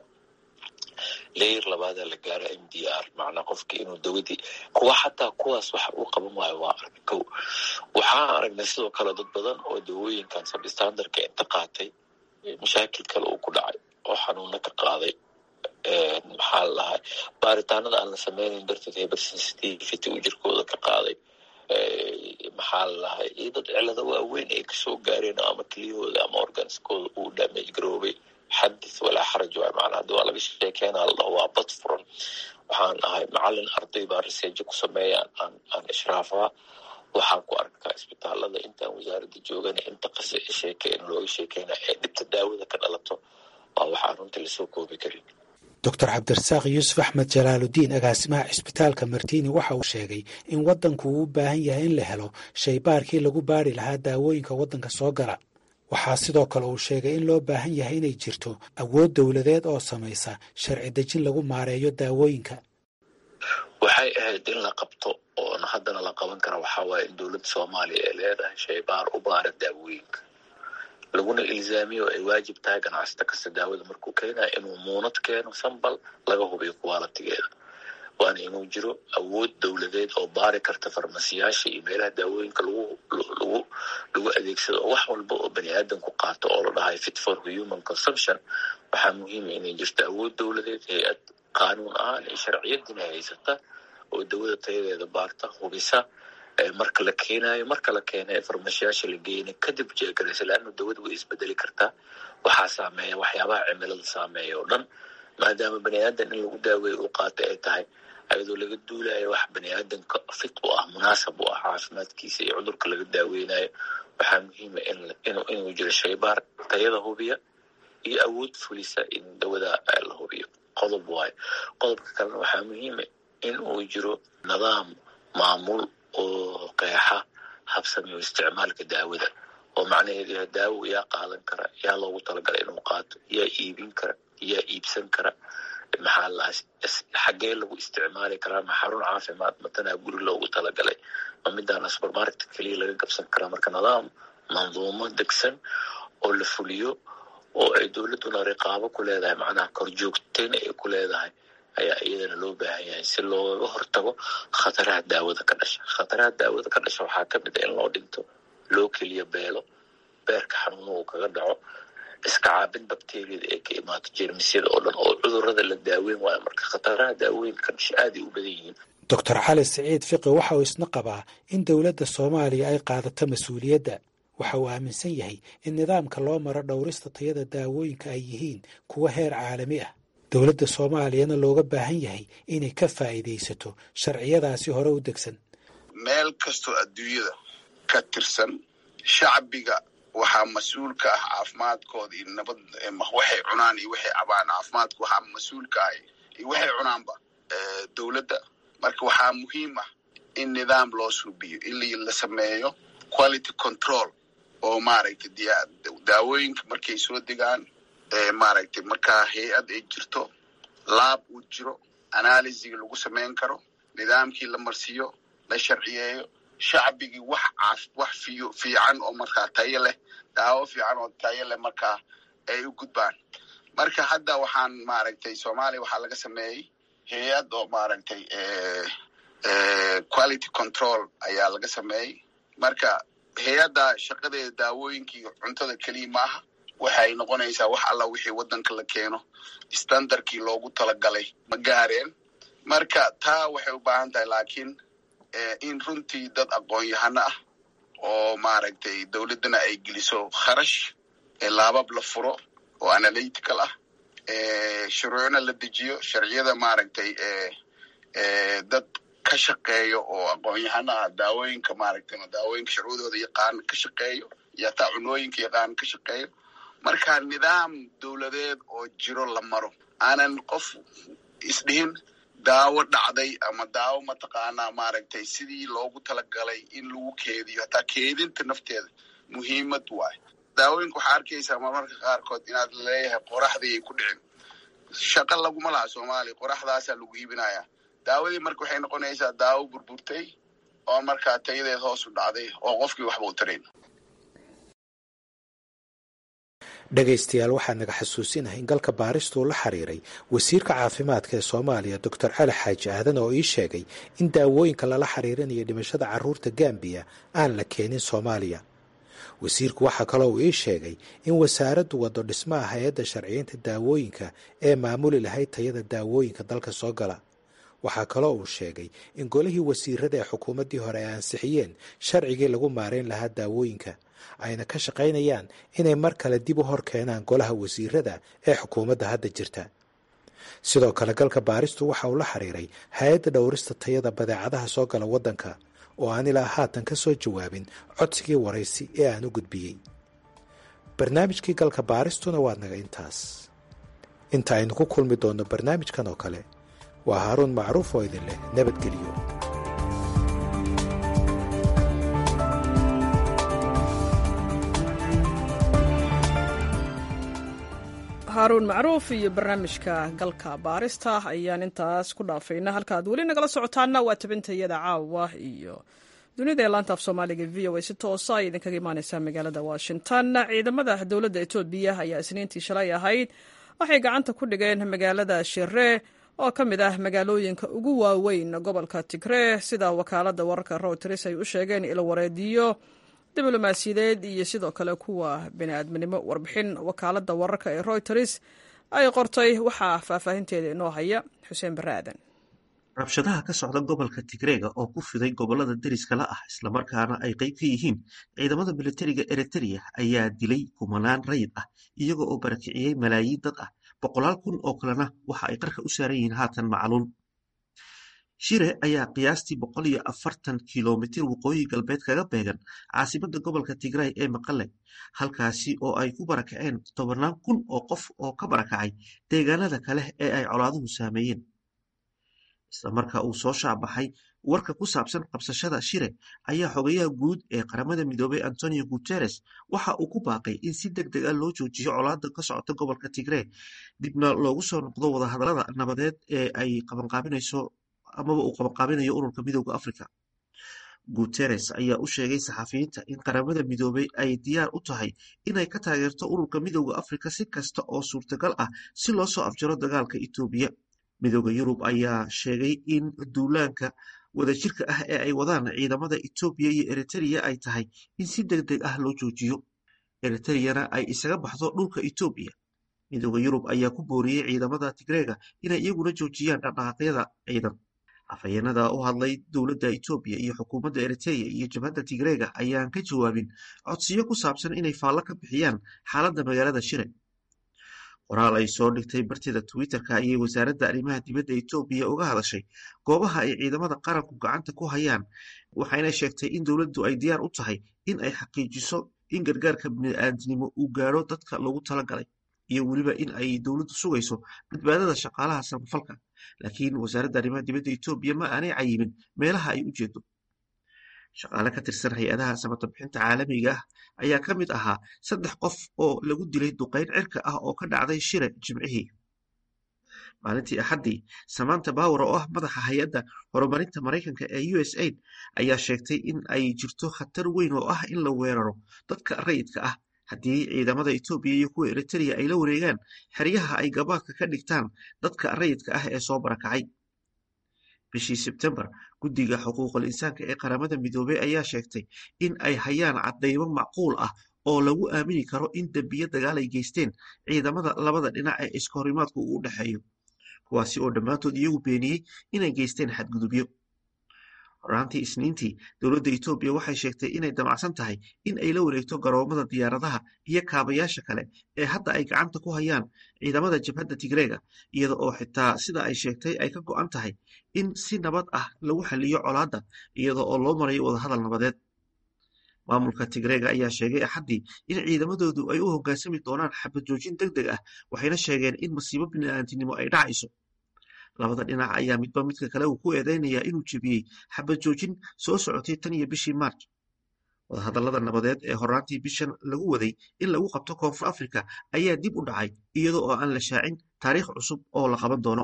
leyer labaada la gaaro m d r macnaa qofki inuu dawadii kuwa xataa kuwaas waxa uu qaban waayo waa aragna kow waxaan aragnay sidoo kale dad badan oo dawooyinkan sabstandarka inta qaatay mashaakil kale uu ku dhacay oo xanuuna ka qaaday maxaa la dhahay baaritaanada aan la sameynayn darteed hypersensitivity uu jirkooda ka qaaday maxaa la dhahay iyo dad cilado waaweyn ay kasoo gaareen ama keliyahooda ama organiskooda uu damage garoobay xadith walaa xaraj waay macnaa hadii waa laga sheekeynaa la dhaho waa bad furan waxaan ahay macalin arday baa riseejo ku sameeya aan aan ishraafaa waxaan ku arkaa isbitaalada intaan wasaaradda joogana inta qase sheekeen looga sheekeyna ee dhibta daawada ka dhalato waa waxaan runtii lasoo koobi karin doctor cabdirasaaq yuusuf axmed jalaaludiin agaasimaha cisbitaalka martiini waxa uu sheegay in waddanku uu u baahan yahay in la helo shaybaarkii lagu baari lahaa daawooyinka waddanka soo gala waxaa sidoo kale uu sheegay in loo baahan yahay inay jirto awood dowladeed oo samaysa sharci dejin lagu maareeyo daawooyinka waxay ahayd in la qabto oona haddana la qaban kara waxaa waaye in dowladda soomaaliya ay leedahay shaybaar u baara daawooyinka laguna ilzaamiyo ay waajib tahay ganacsata kasta daawada markuu keenayo inuu muunad keeno sambal laga hubiyo kuwaalatigeeda waana inuu jiro awood dowladeed oo baari karta farmasiyaasha iyo meelaha daawooyinka lagu lagu lagu adeegsado oo wax walba oo bani aadamku qaato oo la dhahay fit for human consumption waxaa muhiima inay jirto awood dowladeed hay-ad qaanuun ahaan iyo sharciyadina haysata oo dawada tayadeeda baarta hubisa marka la keenayo marka la keena ee farmashiyaasha la geeyna kadib jeegaraysa laannu dawada way isbedeli kartaa waxaa saameeya waxyaabaha cimilada saameeya oo dhan maadaama bani aadan in lagu daaweeyo uu qaata ay tahay ayadoo laga duulayo wax bani aadamka fit u ah munaasab u ah caafimaadkiisa iyo cudurka laga daaweynayo waxaa muhiima inuu jiro shaybaar tayada hubiya iyo awood fulisa in dawada la hubiyo qodob waayo qodobka kalena waxaa muhiima in uu jiro nidaam maamul oo qeexa habsamiyo isticmaalka daawada oo macnaheedu yahay daawo yaa qaadan kara yaa loogu talagalay inuu qaato yaa iibin kara yaa iibsan kara maxaa la xaggee lagu isticmaali karaa ma xarun caafimaad matanaa guri loogu talagalay ma midaana supermarket keliya laga gabsan karaa marka nidaam manduumo degsan oo la fuliyo oo ay dowladduna riqaabo ku leedahay macnaha korjoogteyn ay ku leedahay ayaa iyadana loo baahan yahay si looga hortago khataraha daawada ka dhasha khataraha daawada ka dhasha waxaa ka mid a in loo dhinto loo keliya beelo beerka xanuuna uu kaga dhaco iska caabin bakteriyada ee ka imaato jeermisyada oo dhan oo cudurada la daaweyn waayo marka khataraha daawooyinka ka dhasha aaday u badan yihiin doctor cali siciid fiqi waxa uu isna qabaa in dowladda soomaaliya ay qaadato mas-uuliyadda waxa uu aaminsan yahay in nidaamka loo maro dhowrista tayada daawooyinka ay yihiin kuwa heer caalami ah dowladda soomaaliyana looga baahan yahay inay ka faa'iidaysato sharciyadaasi hore u degsan meel kastoo adduunyada ka tirsan shacbiga waxaa mas-uul ka ah caafimaadkooda iyo nabad waxay cunaan iyo waxay cabaan caafimaadka waxaa mas-uul ka ah iyo waxay cunaanba dowladda marka waxaa muhiim ah in nidaam loo suubiyo in la sameeyo quality control oo maaragtay daawooyinka markay soo degaan maaragtay markaa hay-ad ay jirto laab uu jiro analysiga lagu samayn karo nidaamkii la marsiiyo la sharciyeeyo shacbigii wax caaf wax fiyo fiican oo markaa tayo leh daawo fiican oo tayo leh markaa ay u gudbaan marka hadda waxaan maaragtay soomaaliya waxaa laga sameeyey hay-ad oo maaragtay quality control ayaa laga sameeyey marka hay-adda shaqadeeda daawooyinkii cuntada keliya maaha waxay noqonaysaa wax alla wixii waddanka la keeno standardkii loogu talagalay ma gaareen marka taa waxay u baahan tahay laakiin in runtii dad aqoon-yahano ah oo maaragtay dowladdana ay geliso kharash laabab la furo oo analytical ah shuruucna la dejiyo sharciyada maaragtay dad ka shaqeeyo oo aqoon-yahano ah daawooyinka maaragtay daawooyinka sharcudooda yaqaan ka shaqeeyo iyo hataa cunooyinka yaqaan ka shaqeeyo marka nidaam dowladeed oo jiro la maro aanan qof isdhihin daawo dhacday ama daawo mataqaanaa maaragtay sidii loogu talagalay in lagu keediyo hataa keedinta nafteeda muhiimad waayo daawooyinka waxaa arkaysaa marmarka qaarkood inaad leeyahay qoraxdii ay ku dhicin shaqo laguma laha soomaaliya qoraxdaasaa lagu iibinayaa daawadii marka waxay noqonaysaa daawo burburtay oo markaa tayadeed hoos u dhacday oo qofkii waxba u tarayn dhegaystayaal waxaa naga xasuusinahay in galka baaristu la xiriiray wasiirka caafimaadka ee soomaaliya doctor cali xaaji aadan oo ii sheegay in daawooyinka lala xiriirinayo dhimashada carruurta gambiya aan la keenin soomaaliya wasiirku waxaa kaloo uu ii sheegay in wasaaraddu waddo dhismaha hay-adda sharciyeynta daawooyinka ee maamuli lahayd tayada daawooyinka dalka soo gala waxaa kaloo uu sheegay in golihii wasiirada ee xukuumaddii hore ay ansixiyeen sharcigii lagu maarayn lahaa daawooyinka ayna ka shaqaynayaan inay mar kale dib u hor keenaan golaha wasiirada ee xukuumadda hadda jirta sidoo kale galka baaristu waxa uu la xiriiray hay-adda dhowrista tayada badeecadaha soo gala waddanka oo aan ilaa haatan ka soo jawaabin codsigii waraysi ee aan u gudbiyey barnaamijkii galka baaristuna waa naga intaas inta aynu ku kulmi doonno barnaamijkan oo kale waa haaruun macruuf oo idin leh nabadgelyo haaruun macruuf iyo barnaamijka galka baarista ayaan intaas ku dhaafayna halka aad weli nagala socotaana waa tabintayada caawa iyo dunida ee laanta af soomaaliga v o a si toosa ay idinkaga imaaneysaa magaalada washington ciidamada dowladda etoobiya ayaa isniintii shalay ahayd waxay gacanta ku dhigeen magaalada shire oo ka mid ah magaalooyinka ugu waaweyn gobolka tigree sida wakaalada wararka reuters ay u sheegeen ilwareediyo diblomaasiyadeed iyo sidoo kale kuwa bini'aadminimo warbixin wakaalada wararka ee reuters ay qortay waxaa faahfaahinteeda inoo haya xuseen bare aadan rabshadaha ka socda gobolka tigreega oo ku fiday gobolada deriskala ah islamarkaana ay qayb ka yihiin ciidamada militariga eritrea ayaa dilay kumanaan rayid ah iyaga oo barakiciyey malaayiin dad ah boqolaal kun oo kalena waxa ay qarka u saaran yihiin haatan macluul shire ayaa qiyaastii boqol iyo afartan kilomitir waqooyi galbeed kaga beegan caasimada gobolka tigray ee maqale halkaasi oo ay ku barakaceen tobannaan kun oo qof oo ka barakacay deegaanada kale ee ay colaaduhu saameeyeen isla marka uu soo shaabaxay warka ku saabsan qabsashada shire ayaa xogayaha guud ee qaramada midoobay antonio guteres waxa uu ku baaqay in si deg deg a loo joojiyo colaada ka socota gobolka tigree dibna loogu soo noqdo wadahadalada nabadeed ee ay qabanqaabinayso amaba uu qabanqaabinayo ururka midooda africa guteres ayaa u sheegay saxafiyiinta in qaramada midoobay ay diyaar u tahay inay ka taageerto ururka midooda africa si kasta oo suurtagal ah si loo soo afjaro dagaalka etoobiya midooda yurub ayaa sheegay in duulaanka wadajirka ah ee ay wadaan ciidamada etoobiya iyo eritrea ay tahay in si deg deg ah loo joojiyo eritreyana ay isaga baxdo dhulka etoobiya midooda yurub ayaa ku booriyey ciidamada tigreega inay iyaguna joojiyaan dhaqdhaqaaqyada ciidan afhayeenada u hadlay dowladda etoobiya iyo xukuumadda eritrea iyo jabhadda tigreega ayaan ka jawaabin codsiyo ku saabsan inay faallo ka bixiyaan xaaladda magaalada shire qoraal ay soo dhigtay bartida twitter-ka ayay wasaaradda arrimaha dibadda etoobiya uga hadashay goobaha ay ciidamada qaranku gacanta ku hayaan waxayna sheegtay in dowladdu ay diyaar u tahay in ay xaqiijiso in gargaarka bini'aadnimo uu gaadho dadka loogu talagalay iyo weliba in ay dowladdu sugayso badbaadada shaqaalaha samafalka laakiin wasaaradda arrimaha dibadda etoobiya ma aanay cayimin meelaha ay u jeedo shaqaale ka tirsan hay-adaha samatabixinta caalamiga ah ayaa ka mid ahaa saddex qof oo lagu dilay duqayn cirka ah oo ka dhacday shire jimcihii maalintii axaddii samanta bower oo ah madaxa hay-adda horumarinta maraykanka ee u s aid ayaa sheegtay in ay jirto khatar weyn oo ah in la weeraro dadka rayidka ah haddii ciidamada etoobiya iyo kuwa eritrea ay la wareegaan xeryaha ay gabaadka ka dhigtaan dadka rayidka ah ee soo barakacay bishii sebtembar guddiga xuquuqul insaanka ee qaramada midoobey ayaa sheegtay in ay hayaan caddaymo macquul ah oo lagu aamini karo in dembiyo dagaal ay geysteen ciidamada labada dhinac ee iskahorimaadku uu u dhexeeyo kuwaasi oo dhammaantood iyagu beeniyey inay geysteen xadgudubyo horaantii isniintii dowladda etoobiya waxay sheegtay inay damacsan tahay in ay la wareegto garoomada diyaaradaha iyo kaabayaasha kale ee hadda ay gacanta ku hayaan ciidamada jabhadda tigreega iyada oo xitaa sida ay sheegtay ay ka go'an tahay in si nabad ah lagu xaliyo colaadda iyada oo loo marayo wadahadal nabadeed maamulka tigreega ayaa sheegay axaddii in ciidamadoodu ay u hoggaansami doonaan xabad joojin deg deg ah waxayna sheegeen in masiibo bini'aantinimo ay dhacayso labada dhinac ayaa midba midka kale uu ku eedeynayaa inuu jebiyey xabad joojin soo socotay tan iyo bishii maarj wadahadallada nabadeed ee horaantii bishan lagu waday in lagu qabto koonfur afrika ayaa dib u dhacay iyada oo aan la shaacin taariikh cusub oo la qaban doono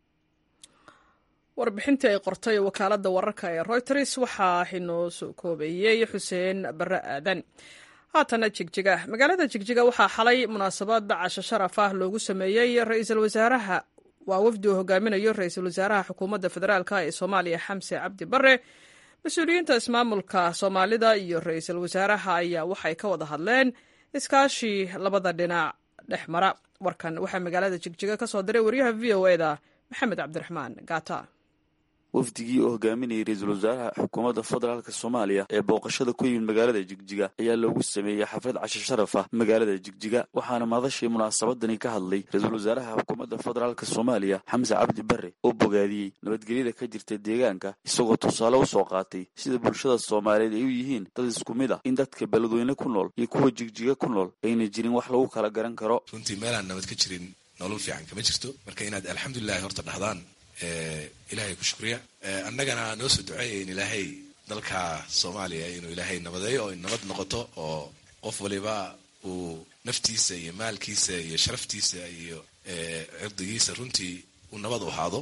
warbixintii ay qortay wakaaladda wararka ee royters waxaa inoo soo koobeeyey xuseen barre aadan haatana jigjiga magaalada jigjiga waxaa xalay munaasabad casho sharaf ah loogu sameeyey ra-iisul wasaaraha waa wafdi uu hogaaminayo ra-iisul wasaaraha xukuumadda federaalk ee soomaaliya xamse cabdi bare mas-uuliyiinta ismaamulka soomaalida iyo ra-iisul wasaaraha ayaa waxay ka wada hadleen iskaashii labada dhinac dhex mara warkan waxaa magaalada jigjiga ka soo diray wariyaha v o e da maxamed cabdiraxmaan gaata wafdigii oo hogaaminayay ra-iisul wasaaraha xukuumadda federaalk soomaaliya ee booqashada ku yimid magaalada jigjiga ayaa loogu sameeyey xaflad casho sharaf ah magaalada jigjiga waxaana madashii munaasabadani ka hadlay ra-iisul wasaaraha xukuumadda federaalk soomaaliya xamse cabdi bare oo bogaadiyey nabadgelyada ka jirta deegaanka isagoo tusaale u soo qaatay sida bulshada soomaaliyeed ay u yihiin dad isku mid ah in dadka beledweyne ku nool iyo kuwa jigjiga ku nool ayna jirin wax lagu kala garan karo runtii meelaan nabad ka jirin nolol fiican kama jirto marka inaad alxamdulilahi horta dhahdaan ilaahay ku shukriya annagana noo soo duceeya in ilaahay dalka soomaaliya inuu ilaahay nabadeeyo oo nabad noqoto oo qof waliba uu naftiisa iyo maalkiisa iyo sharaftiisa iyo cirdigiisa runtii uu nabad u ahaado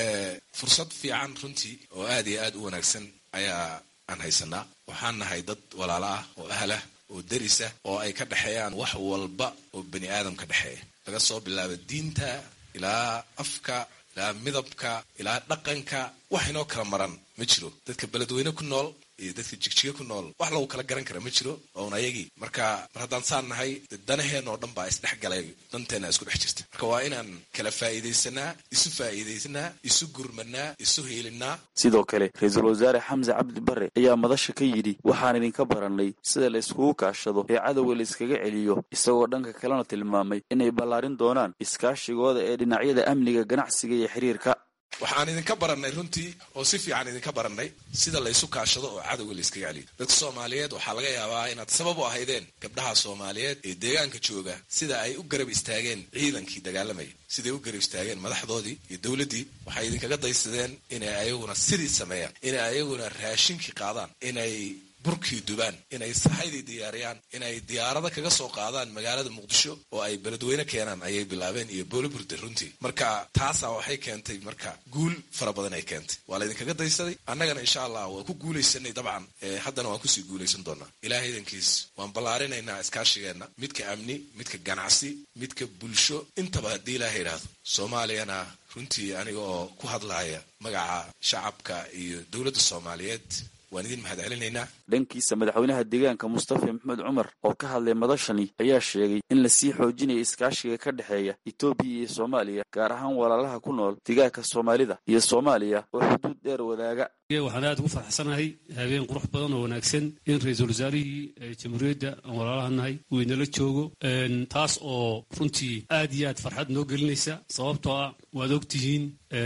fursad fiican runtii oo aad iyo aad u wanaagsan ayaa aan haysanaa waxaan nahay dad walaalo ah oo ahlah oo derisa oo ay ka dhexeeyaan wax walba oo bani aadam ka dhexeeya laga soo bilaabo diinta ilaa afka ilaa midabka ilaa dhaqanka wax inoo kala maran ma jiro dadka beledweyne ku nool iyo dadka jigjiga ku nool wax lagu kala garan kara ma jiro oon ayagii marka mar haddaan saan nahay danaheen oo dhan baa isdhex galay danteena isku dhex jirta marka waa inaan kala faa'iidaysanaa isu faa'iidaysanaa isu gurmanaa isu hiilinaa sidoo kale ra-iisul wasaare xamse cabdi bare ayaa madasha ka yidhi waxaan idinka barannay sida la iskugu kaashado ee cadowga la iskaga celiyo isagoo dhanka kalena tilmaamay inay ballaarin doonaan iskaashigooda ee dhinacyada amniga ganacsiga iyo xiriirka waxaan idinka barannay runtii oo si fiican idinka barannay sida laysu kaashado oo cadowga la iskaga celiyo dadka soomaaliyeed waxaa laga yaabaa inaad sabab u ahaydeen gabdhaha soomaaliyeed ee deegaanka jooga sida ay u garab istaageen ciidankii dagaalamaya siday u garab istaageen madaxdoodii iyo dowladdii waxay idinkaga daysadeen inay ayaguna sidii sameeyaan inay ayaguna raashinkii qaadaan inay burkii dubaan inay saxaydii diyaariyaan inay diyaarada kaga soo qaadaan magaalada muqdisho oo ay beledweyne keenaan ayay bilaabeen iyo booliburda runtii marka taasaa waxay keentay marka guul fara badan ay keentay waa laydinkaga daysaday annagana insha allah waa ku guulaysanay dabcan haddana waan kusii guulaysan doonaa ilahay idankiis waan ballaarinaynaa iskaashigeenna midka amni midka ganacsi midka bulsho intaba haddii ilaaha idhaahdo soomaaliyana runtii aniga oo ku hadlaya magaca shacabka iyo dowladda soomaaliyeed waan idin mahad celinaynaa dhankiisa madaxweynaha deegaanka mustafa maxamed cumar oo ka hadlay madashani ayaa sheegay in lasii xoojinayo iskaashiga ka dhexeeya etoobiya iyo soomaaliya gaar ahaan walaalaha ku nool deegaanka soomaalida iyo soomaaliya oo xuduud dheer wadaaga waxaan aad ugu farxsanahay habeen qurux badan oo wanaagsan in ra-iisul wasaarihii jamhuuriyadda aan walaalaha nahay uu inala joogo taas oo runtii aad iyo aad farxad noo gelinaysa sababtoo ah waad ogtihiin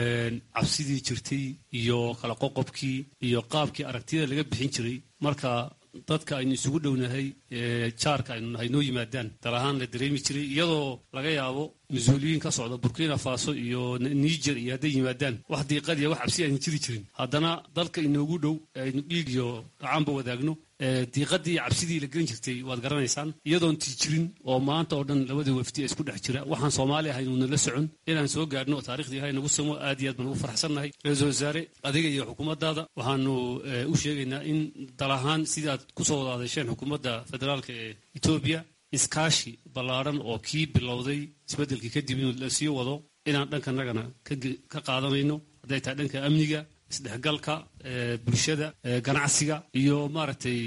cabsidii jirtay iyo kala qoqobkii iyo qaabkii aragtiyada laga bixin jiray marka dadka aynu isugu dhownahay jaarka aynu nahay noo yimaadaan dal ahaan la dareemi jiray iyadoo laga yaabo mas-uuliyiin ka socda burkina faso iyo niger iyo hadday yimaadaan wax diiqadiya wax cabsi aynu jiri jirin haddana dalka inoogu dhow aynu dhiig iyo dhacaanba wadaagno diiqadii iyo cabsidii la gelin jirtay waad garanaysaan iyadoon tii jirin oo maanta oo dhan labada wafdi isku dhex jira waxaan soomaali ahaynuna la socon inaan soo gaadhno oo taariikhdii ilahay nagu samo aad iyo aad baan ugu farxsannahay ra-iisul wasaare adiga iyo xukuumaddaada waxaanu u sheegaynaa in dal ahaan sidii aad kusoo wada hadasheen xukuumadda federaalka ee etoobiya iskaashi ballaadhan oo kii bilowday isbeddelkii kadib inuu la sii wado inaan dhankanagana ka qaadanayno hadday tahay dhanka amniga isdhexgalka bulshada ganacsiga iyo maaragtay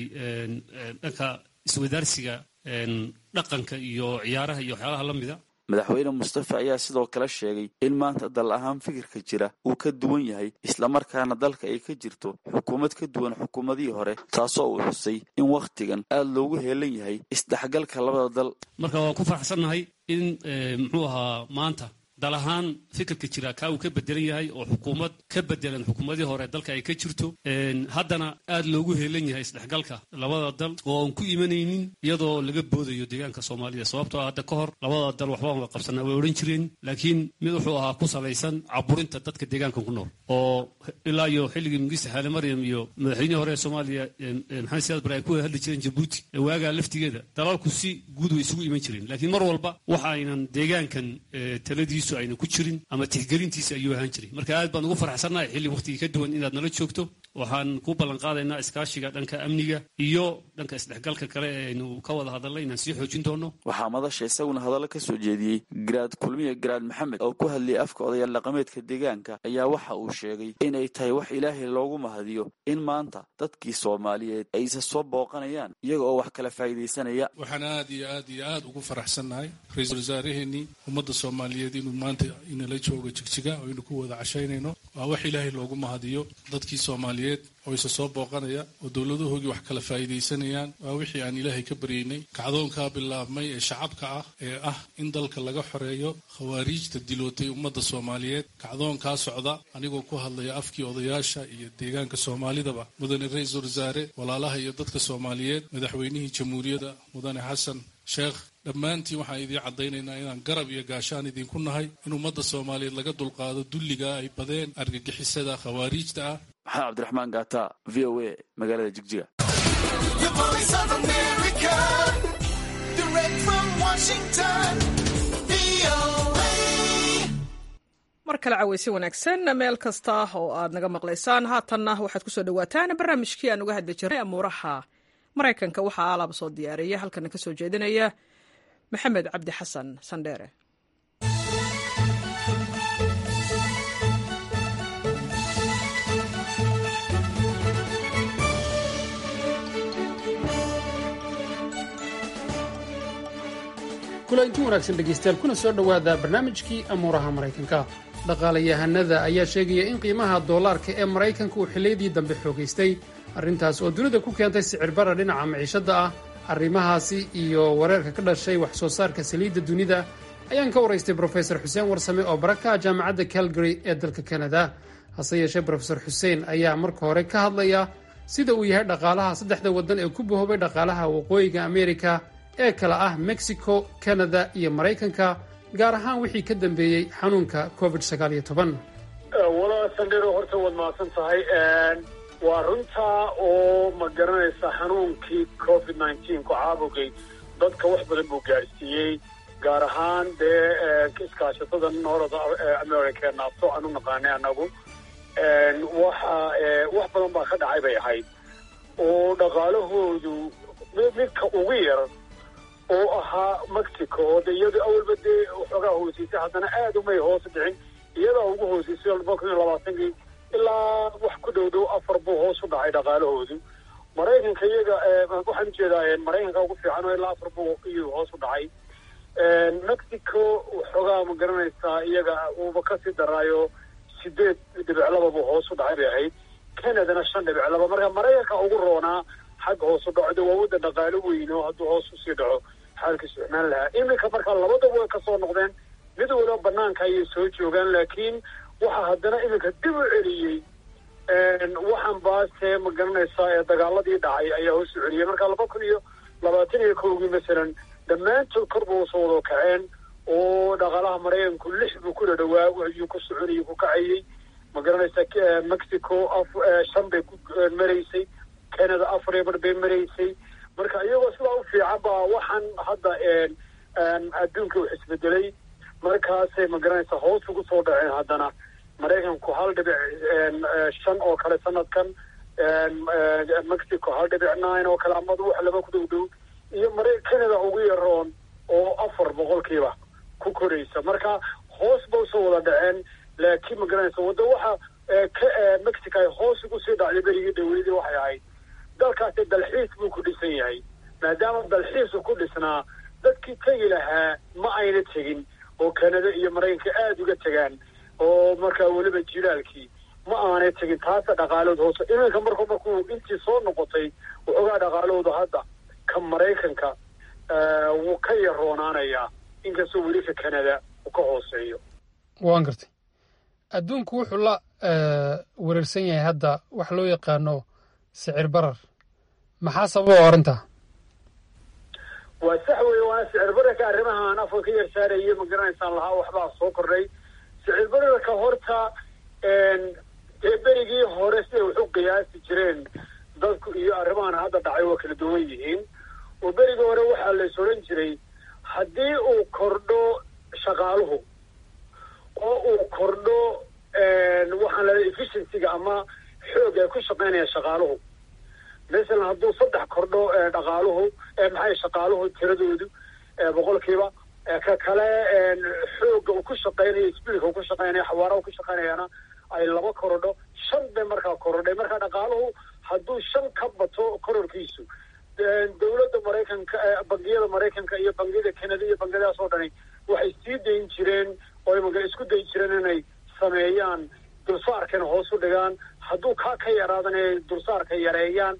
dhanka iswadaarsiga dhaqanka iyo ciyaaraha iyo waxyaalaha la mida madaxweyne mustafa ayaa sidoo kale sheegay in maanta dal ahaan fikirka jira uu ka duwan yahay islamarkaana dalka ay ka jirto xukuumad ka duwan xukuumadihii hore taasoo uu xusay in wakhtigan aad loogu heelan yahay isdhexgalka labada dal marka waan ku faraxsannahay in muxuu ahaa maanta dal ahaan fikirka jira kaa uu ka bedelan yahay oo xukuumad ka bedelan xukuumadii hore dalka ay ka jirto haddana aad loogu heelan yahay isdhexgalka labada dal oo aan ku imanaynin iyadoo laga boodayo deegaanka soomaalida sababtoo ah hadda ka hor labada dal waxbaan wada qabsanaa way odhan jireen laakiin mid wuxuu ahaa ku salaysan caburinta dadka deegaanka ku nool oo ilaa iyo xilligii mugista xaale maryam iyo madaxweynihii hore ee soomaaliya maxamed siyaad bare ay ku wada hadli jireen jabuuti waagaa laftigeeda dalalku si guud way isugu iman jireen laakiin mar walba waxa aynan deegaankan taladiisu ayna ku jirin ama tixgelintiisa ayuu ahaan jiray marka aad baan ugu farxsannahay xilli wakhtigii ka duwan inaad nala joogto waxaan ku ballan qaadaynaa iskaashiga dhanka amniga iyo dhanka isdhexgalka kale ee aynu ka wada hadalnay inaan sii xoojin doono waxaa madasha isaguna hadallo ka soo jeediyey garaad kulmiye garaad maxamed oo ku hadlayay afka odayaal dhaqameedka deegaanka ayaa waxa uu sheegay inay tahay wax ilaahay loogu mahadiyo in maanta dadkii soomaaliyeed aysa soo booqanayaan iyaga oo wax kala faa'iidaysanaya waxaan aad iyo aad iyo aad ugu faraxsannahay ra-iisul wasaaraheenii ummadda soomaaliyeed inuu maanta inala joogo jigjiga oo aynu ku wada cashaynayno waa wax ilaahay loogu mahadiyo dadkii soomaaliyeed oo isa soo booqanaya oo dowladahoogii wax kala faa'iidaysanayaan waa wixii aan ilaahay ka baryaynay kacdoonkaa bilaabmay ee shacabka ah ee ah in dalka laga xoreeyo khawaariijta dilootay ummadda soomaaliyeed kacdoonkaa socda anigoo ku hadlaya afkii odayaasha iyo deegaanka soomaalidaba mudane ra-iisul wasaare walaalaha iyo dadka soomaaliyeed madaxweynihii jamhuuriyadda mudane xasan sheekh dhammaantiin waxaan idiin caddaynaynaa inaan garab iyo gaashaan idinku nahay in ummadda soomaaliyeed laga dulqaado dulligaa ay badeen argagixisada khawaariijta ah maxamed cabdiraxmaan gaata v o a magaalada jigjiga mar kale caweysi wanaagsan meel kasta oo aad naga maqlaysaan haatanna waxaad kusoo dhawaataan barnaamijkii aan uga hadli jirnay amuuraha maraykanka waxaa alaaba soo diyaariya halkana ka soo jeedinaya maxamed cabdi xasan sandheere kulanti wanaagsan dhegaystayaal kuna soo dhowaada barnaamijkii amuuraha maraykanka dhaqaalayahanada ayaa sheegaya in qiimaha doolaarka ee maraykanka uu xilliyadii dambe xoogaystay arrintaas oo dunida ku keentay sicirbara dhinaca maciishadda ah arrimahaasi iyo wareerka ka dhashay wax soo saarka saliidda dunida ayaan ka waraystay brofesor xuseen warsame oo barakaha jaamacadda calgary ee dalka kanada hase yeeshee brofesor xuseen ayaa marka hore ka hadlaya sida uu yahay dhaqaalaha saddexda waddan ee ku bahoobay dhaqaalaha waqooyiga amerika ee kala ah mexico kanada iyo maraykanka gaar ahaan wixii ka dambeeyey xanuunka covid sagaal iyo toban walaa sandhero horta waad mahadsan tahay waa runtaa oo ma garanaysa xanuunkii covid nineteen ku caabugay dadka wax badan buu gaadhsiiyey gaar ahaan dee iskaashatada noorada america naabto aan u naqaanay anagu waxa wax badan baa ka dhacay bay ahayd oo dhaqaalahoodu midka ugu yar oo ahaa mexico oo de iyadu awalba dee waxoogaa hoosiisay haddana aad umay hoos dhicin iyadaa ugu hoosiisay laba kun iyo labaatankii ilaa wax ku dhow dhow dhow afar buu hoos u dhacay dhaqaalahoodu maraykanka iyaga waxaan ujeedaa maraykanka ugu fiican oo ilaa afar buu iyuu hoos u dhacay mexico waxoogaa ma garanaysaa iyaga uuba kasii daraayo sideed dhibic laba buu hoos u dhacay bay ahayd canadana shan dhibic laba marka maraykanka ugu roonaa xagga hoos u dhacda waa wadda dhaqaalo weyn oo hadduu hoos usii dhaco xaalkiisu xumaan lahaa iminka marka labadaba way kasoo noqdeen mid waliba banaanka ayay soo joogaan laakiin waxaa haddana iminka dib u celiyey waxaan baase ma garanaysaa ee dagaaladii dhacay ayaa hoos u celiyey marka laba kun iyo labaatan iyo kowgii masalan dhammaantood kor ba usoo wada kaceen oo dhaqaalaha maraykanku lix buu ku dhadhawaa ayuu ku soconayay ku kacayey ma garanaysaa mexico shan bay ku maraysay canada afar iyo bar bay maraysay marka iyagoo sidaa u fiican baa waxaan hadda adduunka wax isbedelay markaasay ma garanaysaa hoos ugu soo dhaceen haddana maraykanku hal dhibic shan oo kale sanadkan mexico hal dhibic nine oo kale amadu wax laba ku dhow dhow iyo mara canada ugu yaroon oo afar boqolkiiba ku koraysa marka hoos ba usoo wada dhaceen laakiin ma garanaysa wadda waxa mexico ay hoos ugu sii dhacday berigii dhaweydii waxay ahayd dalkaasi dalxiis buu ku dhisan yahay maadaama dalxiisu ku dhisnaa dadkii tegi lahaa ma ayna tegin oo canada iyo maraykanka aada uga tegaan oo markaa weliba jilaalkii ma aanay tegin taasa dhaqaalooda hoose iminka marku markuu intii soo noqotay waxoogaa dhaqaalooda hadda ka maraykanka wuu ka yaroonaanayaa inkastoo weli ka canada uu ka hooseeyo waan gartay adduunku wuxuu la wereersan yahay hadda wax loo yaqaano sicir barar maxaa sababa arrintaa waa sax weeye waana sicir bararka arrimahaan afka ka yar saarayay ma garanaysaan lahaa waxbaa soo kordhay sicir bararka horta dee berigii hore siday wax u qiyaasi jireen dadku iyo arrimahan hadda dhacay waa kala duwan yihiin oo berigii hore waxaa lays odhan jiray haddii uu kordho shaqaaluhu oo uu kordho waxaan leedahay efficiencyga ama xoog ay ku shaqaynayaan shaqaaluhu masalan hadduu saddex kordho dhaqaaluhu maxay shaqaaluhu tiradoodu boqolkiiba ka kale xooga uu ku shaqaynayo speedka uu ku shaqaynayo xawaaraha uu ku shaqaynayana ay laba korodho shan bay markaa korodhay marka dhaqaaluhu hadduu shan ka bato kororkiisu dowladda maraykanka bangiyada maraykanka iyo bangiyada canada iyo bangiyadaas oo dhani waxay sii dayn jireen oo maga isku dayi jireen inay sameeyaan dulsaarkana hoos u dhigaan hadduu kaa ka yaraadana ay dulsaarka yareeyaan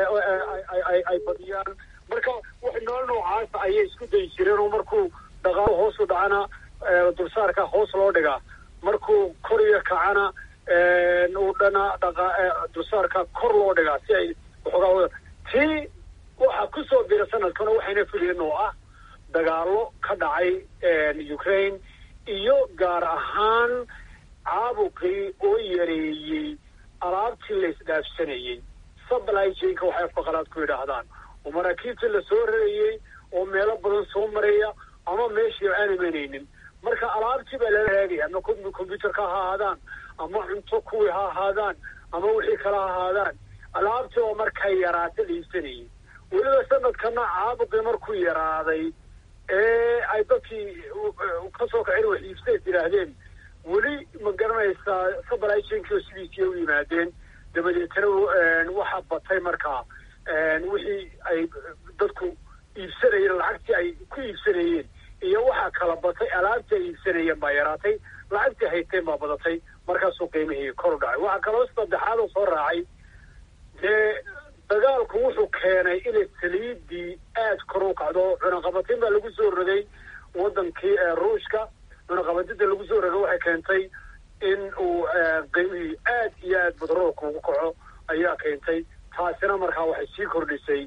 ay badiyaan marka wax nool noocaasa ayay isku dayi jireen oo markuu dhaqaalo hoos u dhacana dulsaarka hoos loo dhigaa markuu koriya kacana uu dhana dhaqa dulsaarka kor loo dhigaa si ay waxoogaa tii waxaa kusoo bira sanadkana waxayna filayeen oo ah dagaalo ka dhacay ukraine iyo gaar ahaan caabuqii oo yareeyey alaabtii la isdhaafsanayey supply chainka waxay afaqalaad ku yidhaahdaan oo maraakiibtii lasoo rarayey oo meelo badan soo maraya ama meeshii aan imanaynin marka alaabtii baa lala raagaya ama combyuterka ha ahaadaan ama cunto kuwii ha ahaadaan ama wixii kala ha ahaadaan alaabtii oo markay yaraata la iibsanayay weliba sanadkana caabuqii markuu yaraaday ee ay dadkii kasoo kacin wax iibsays yidhaahdeen weli ma garanaysaa supply chainkii oo sidiisii u yimaadeen dabadeetana waxaa batay markaa wixii ay dadku iibsanayeen lacagtii ay ku iibsanayeen iyo waxaa kala batay alaabtii ay iibsanayeen baa yaraatay lacagtii hayteen baa badatay markaasuu qiimihii kor u dhacay waxaa kaloo saddexaad oo soo raacay dee dagaalku wuxuu keenay inay saliidii aad kor u kacdo cunaqabatin baa lagu soo rogay wadankii ruushka cunaqabadida lagu soo rogay waxay keentay in uu qiimihii aad iyo aad badroolka ugu kaco ayaa keentay taasina markaa waxay sii kordhisay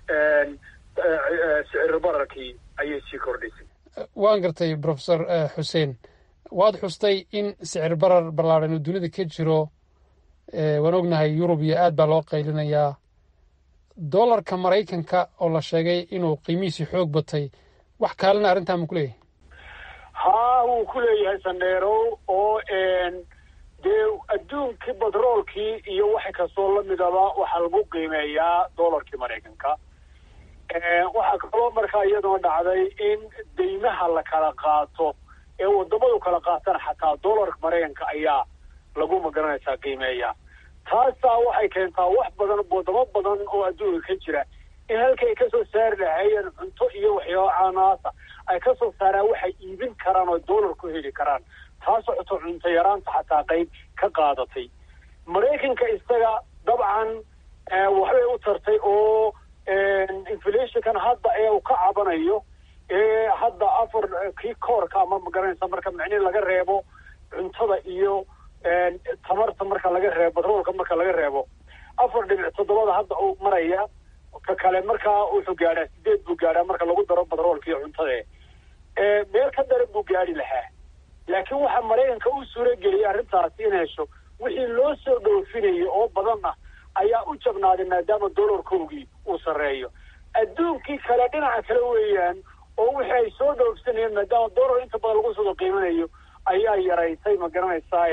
sicir bararkii ayay sii kordhisay waan gartay profesor xuseen waad xustay in sicir barar ballaadhan uu dunida ka jiro waan ognahay yurub iyo aad baa loo qaylinayaa dollarka maraykanka oo la sheegay inuu qiimihiisii xoog batay wax kaalena arrintaa ma ku leeyahay haa wuu ku leeyahay sandheerow oo dee adduunkii batroolkii iyo wax kastoo lamidaba waxaa lagu qiimeeyaa dollarkii maraykanka waxaa kaloo markaa iyaduna dhacday in deymaha la kala qaato ee wadamadu kala qaatana xataa dollarka maraykanka ayaa lagu magaranaysaa qiimeeya taasaa waxay keentaa wax badan wadamo badan oo adduunka ka jira in halkii ay kasoo saari lahaayeen cunto iyo waxyaaba caanaasa ay kasoo saaraan waxay iibin karaan oo dollar ku heli karaan taasoo xuto cunto yaraanta xataa qayb ka qaadatay maraykanka isaga dabcan waxbay u tartay oo inflationkan hadda ee uu ka cabanayo ee hadda afar kii koorka ama magaranaysa marka micnihi laga reebo cuntada iyo tamarta marka laga reebo batroolka marka laga reebo afar dhibic toddobada hadda uu maraya ka kale markaa wuxuu gaadhaa sideed buu gaadhaa marka lagu daro batroolka iyo cuntada meel ka daran buu gaadhi lahaa laakiin waxaa maraykanka u suurageliyay arrintaasi in hesho wixii loo soo dhoofinayo oo badan ah ayaa u jabnaaday maadaama dollarkoogii uu sarreeyo adduunkii kale dhinaca kale weeyaan oo wixii ay soo dhoofsanayeen maadaama dollar inta badan lagu soo qiimanayo ayaa yaraysay ma garanaysaa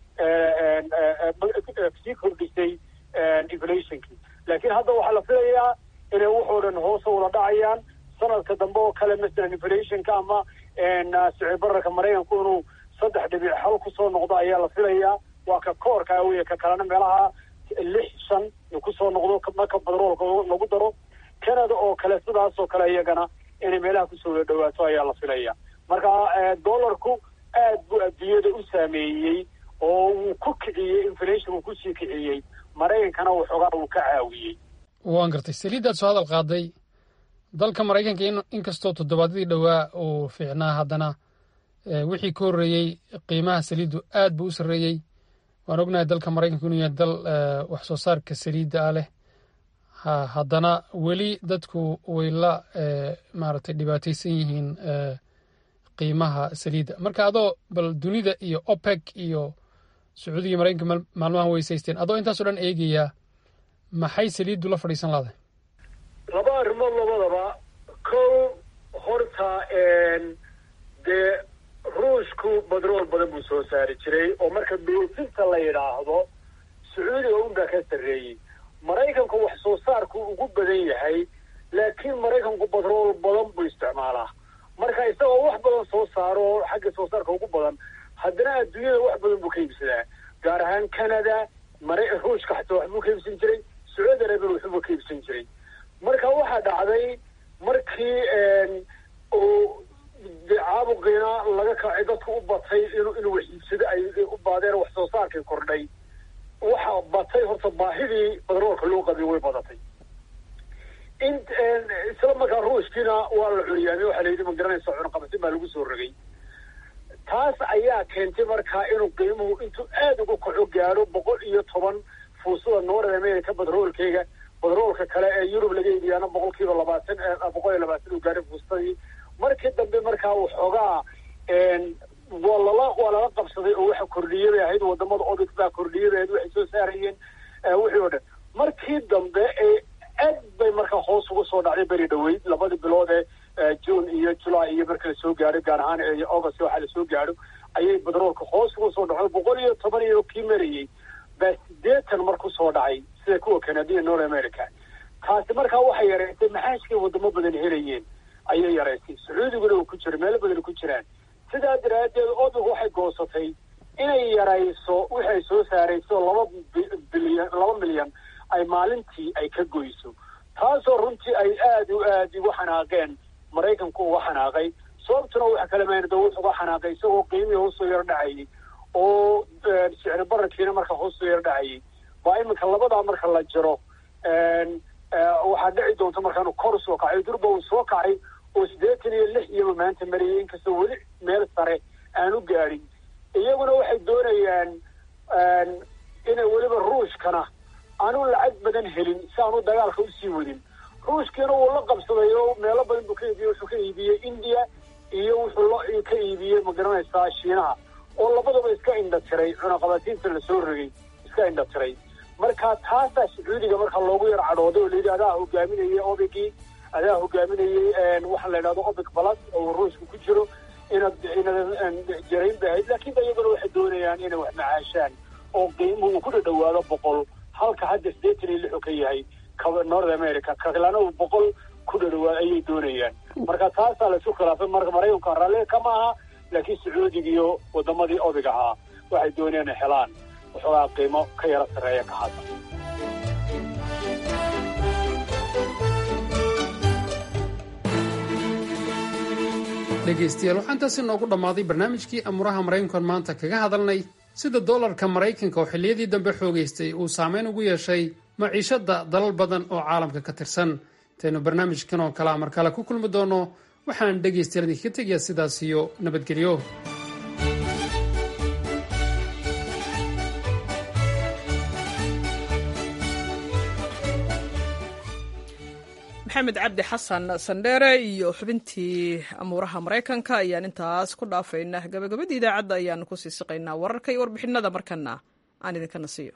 sii kordhisay inflationkii laakiin hadda waxaa la filayaa inay wuxoo dhan hoose wada dhacayaan sanadka dambe oo kale masalan inflationka ama sicir bararka maraykanku inuu saddex dhibic hal kusoo noqdo ayaa la filayaa waa ka koorka wey ka kalena meelaha lix shan kusoo noqdo marka batroolka lagu daro canada oo kale sidaas oo kale iyagana inay meelaha kusoo wada dhawaato ayaa la filaya marka dollarku aad buu adduunyada u saameeyey oo wuu ku kiciyey inflation uu kusii kiciyey maraykankana waxoogaa uu ka caawiyey waan gartay saliiddaad soo hadal qaaday dalka maraykanka inkastoo toddobaadyadii dhowaa uu fiicnaa haddana wixii ka horreeyey qiimaha saliiddu aad buu u sarreeyey waan ognahay dalka maraykanku inuu yahay dal wax soo saarka saliidda ah leh haddana weli dadku way la maaragtay dhibaataysan yihiin qiimaha saliidda marka adoo bal dunida iyo opec iyo sacuudiga maraykanka maalmahan weysaysteen adoo intaasoo dhan eegaya maxay saliiddu la fadhiisan lahday laba arrimood labadaba kow horta dee ruushku badrool badan buu soo saari jiray oo marka dhoofinta la yidhaahdo sacuudiga unbaa ka sarreeyey maraykanku wax soo saarku ugu badan yahay laakiin maraykanku badrool badan buu isticmaalaa marka isagoo wax badan soo saaro oo xagga soo saarka ugu badan haddana adduunyada wax badan buu ka iibsadaa gaar ahaan canada mara ruushka xataa waxbuu ka iibsan jiray sacuudi arabian waxbuu ka iibsan jiray marka waxaa dhacday markii uu caabuqiina laga kacay dadku u batay inuu inuu wax iibsado ay u baadeen wax soo saarkii kordhay waxa batay horta baahidii badroolka loo qabay way badatay in isla markaa ruushkiina waa la curiyaamay waxaa la yidhi ma garanaysa cunaqabatin baa lagu soo rogay taas ayaa keentay markaa inuu qiimuhu intuu aada uga kaco gaadho boqol iyo toban fuusada north america badroolkeyga badroolka kale ee yurub laga iibiyaana boqol kiiba labaatan boqol iyo labaatan uu gaadhay fuustadii markii dambe markaa waxoogaa waa lala waa lala qabsaday oo waxa kordhiyay bay ahayd wadamada obic baa kordhiyay bay ahayd waxay soo saarayeen wixii oo dhan markii dambe ee aad bay markaa hoos uga soo dhacday beri dhaweyd labadii bilood ee june iyo july iyo marka lasoo gaadho gaar ahaan ee august waxaa lasoo gaadho ayay badroolka hoos uga soo dhacday boqol iyo toban iyo kii marayey baa sideetan mar ku soo dhacay sida kuwa canadiya north america taasi markaa waxay yareysay maxaashkay wadamo badan helayeen ayay yareysay sacuudiguna uu ku jiro meelo badan ku jiraan sidaa daraaddeed obic waxay goosatay inay yarayso wixi ay soo saarayso laba bilyan laba milyan ay maalintii ay ka goyso taasoo runtii ay aada u aada uga xanaaqeen maraykanku uga xanaaqay sababtuna waxa kale maynada wuxu uga xanaaqay isagoo qiimihii hoosoo yar dhacayay oo sicri bararkiina marka hoosoo yar dhacayay baa iminka labadaa marka la jiro waxaa dhici doonta markaanu kor usoo kacay durba uu soo kacay oo siddeetan iyo lix iyaba maanta marayay inkastoo weli meel sare aan u gaadhin iyaguna waxay doonayaan inay weliba ruushkana aanu lacag badan helin si aanu dagaalka usii wadin ruushkiina wuu la qabsaday oo meelo badan buu ka iibiyey wuxuu ka iibiyey india iyo wuxuu la ka iibiyey ma garanaysaa shiinaha oo labadaba iska indha tiray cunaqabatiinta lasoo rogay iska indha tiray marka taasaa sacuudiga marka loogu yar cadhooday oo layidhi adaa hogaaminayay obigii adaa hogaaminayay waxaa la yidhahdo obic balas oo ruushka ku jiro inaad inaad jarayn bay ahayd laakiin ba iyaguna waxay doonayaan inay wax macaashaan oo qiimuhu uu ku dhadhawaado boqol halka hadda siddeetan iyo lixu ka yahay north america kalana uu boqol ku dhadhawaado ayay doonayaan marka taasaa laisu khilaafay marka maraykanka raalliga kama aha laakiin sacuudiga iyo wadamadii obig ahaa waxay doonayaan inay helaan waxoogaa qiimo ka yara sarreeya ka hadla dhegaystayaal waxaa intaasi noogu dhammaaday barnaamijkii amuuraha maraykankan maanta kaga hadalnay sida doolarka maraykanka oo xilliyadii dambe xoogaystay uu saameyn ugu yeeshay maciishadda dalal badan oo caalamka ka tirsan intaynu barnaamijkan oo kalea mar kale ku kulmi doonno waxaan dhegaystayaal idinkaga tegayaa sidaas iyo nabadgelyo maxamed cabdi xasan sandheere iyo xubintii amuuraha maraykanka ayaan intaas ku dhaafaynaa gabagabadii idaacadda ayaanu ku sii siqaynaa wararka iyo warbixinada markana aan idinkana siiyo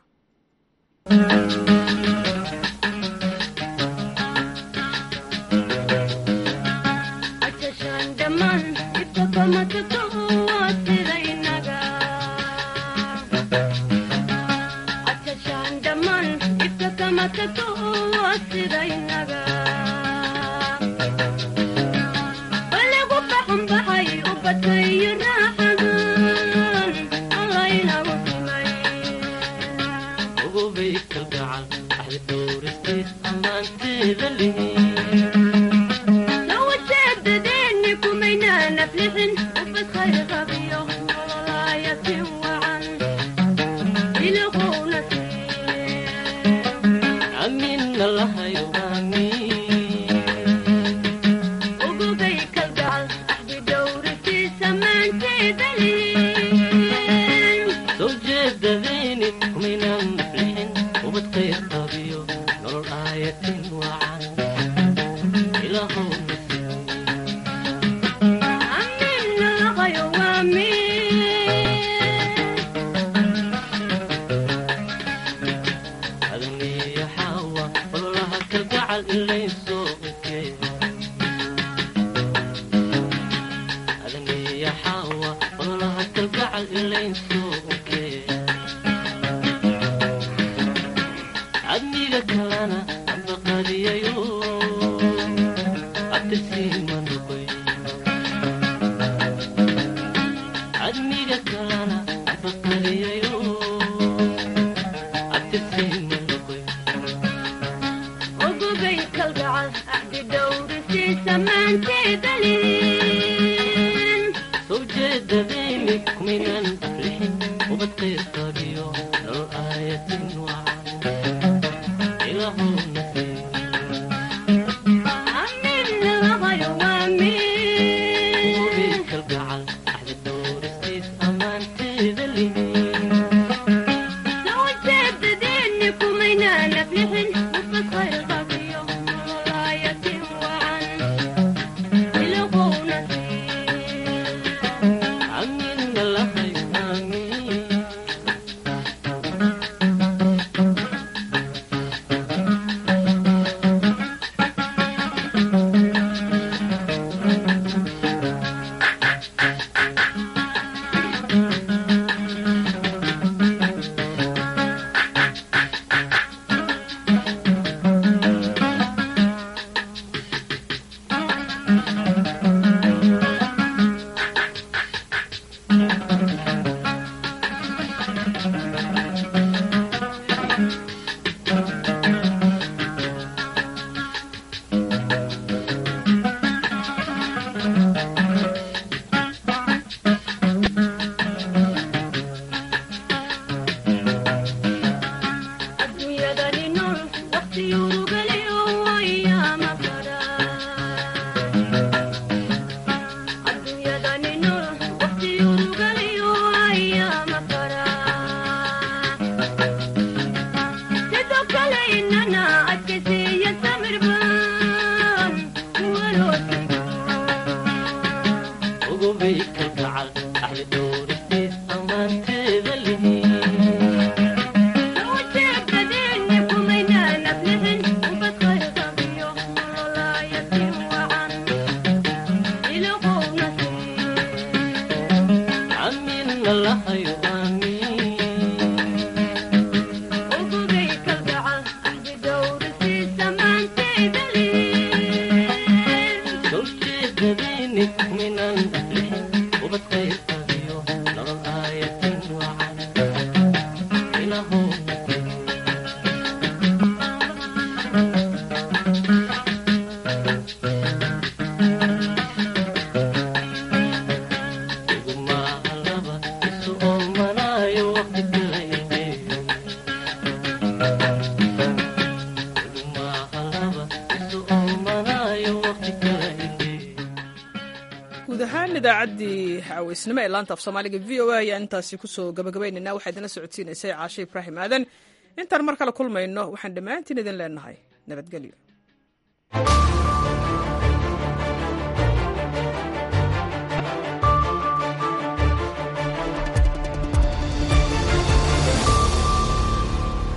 idaacaddii caweysnimo ee laanta af soomaaliga v o a ayaan intaasi kusoo gabagabaynayna waxaa idinla socodsiinaysay caashe ibraahim aadan intaan mar kale kulmayno waxaan dhammaantiin idin leenahay nabadgelyo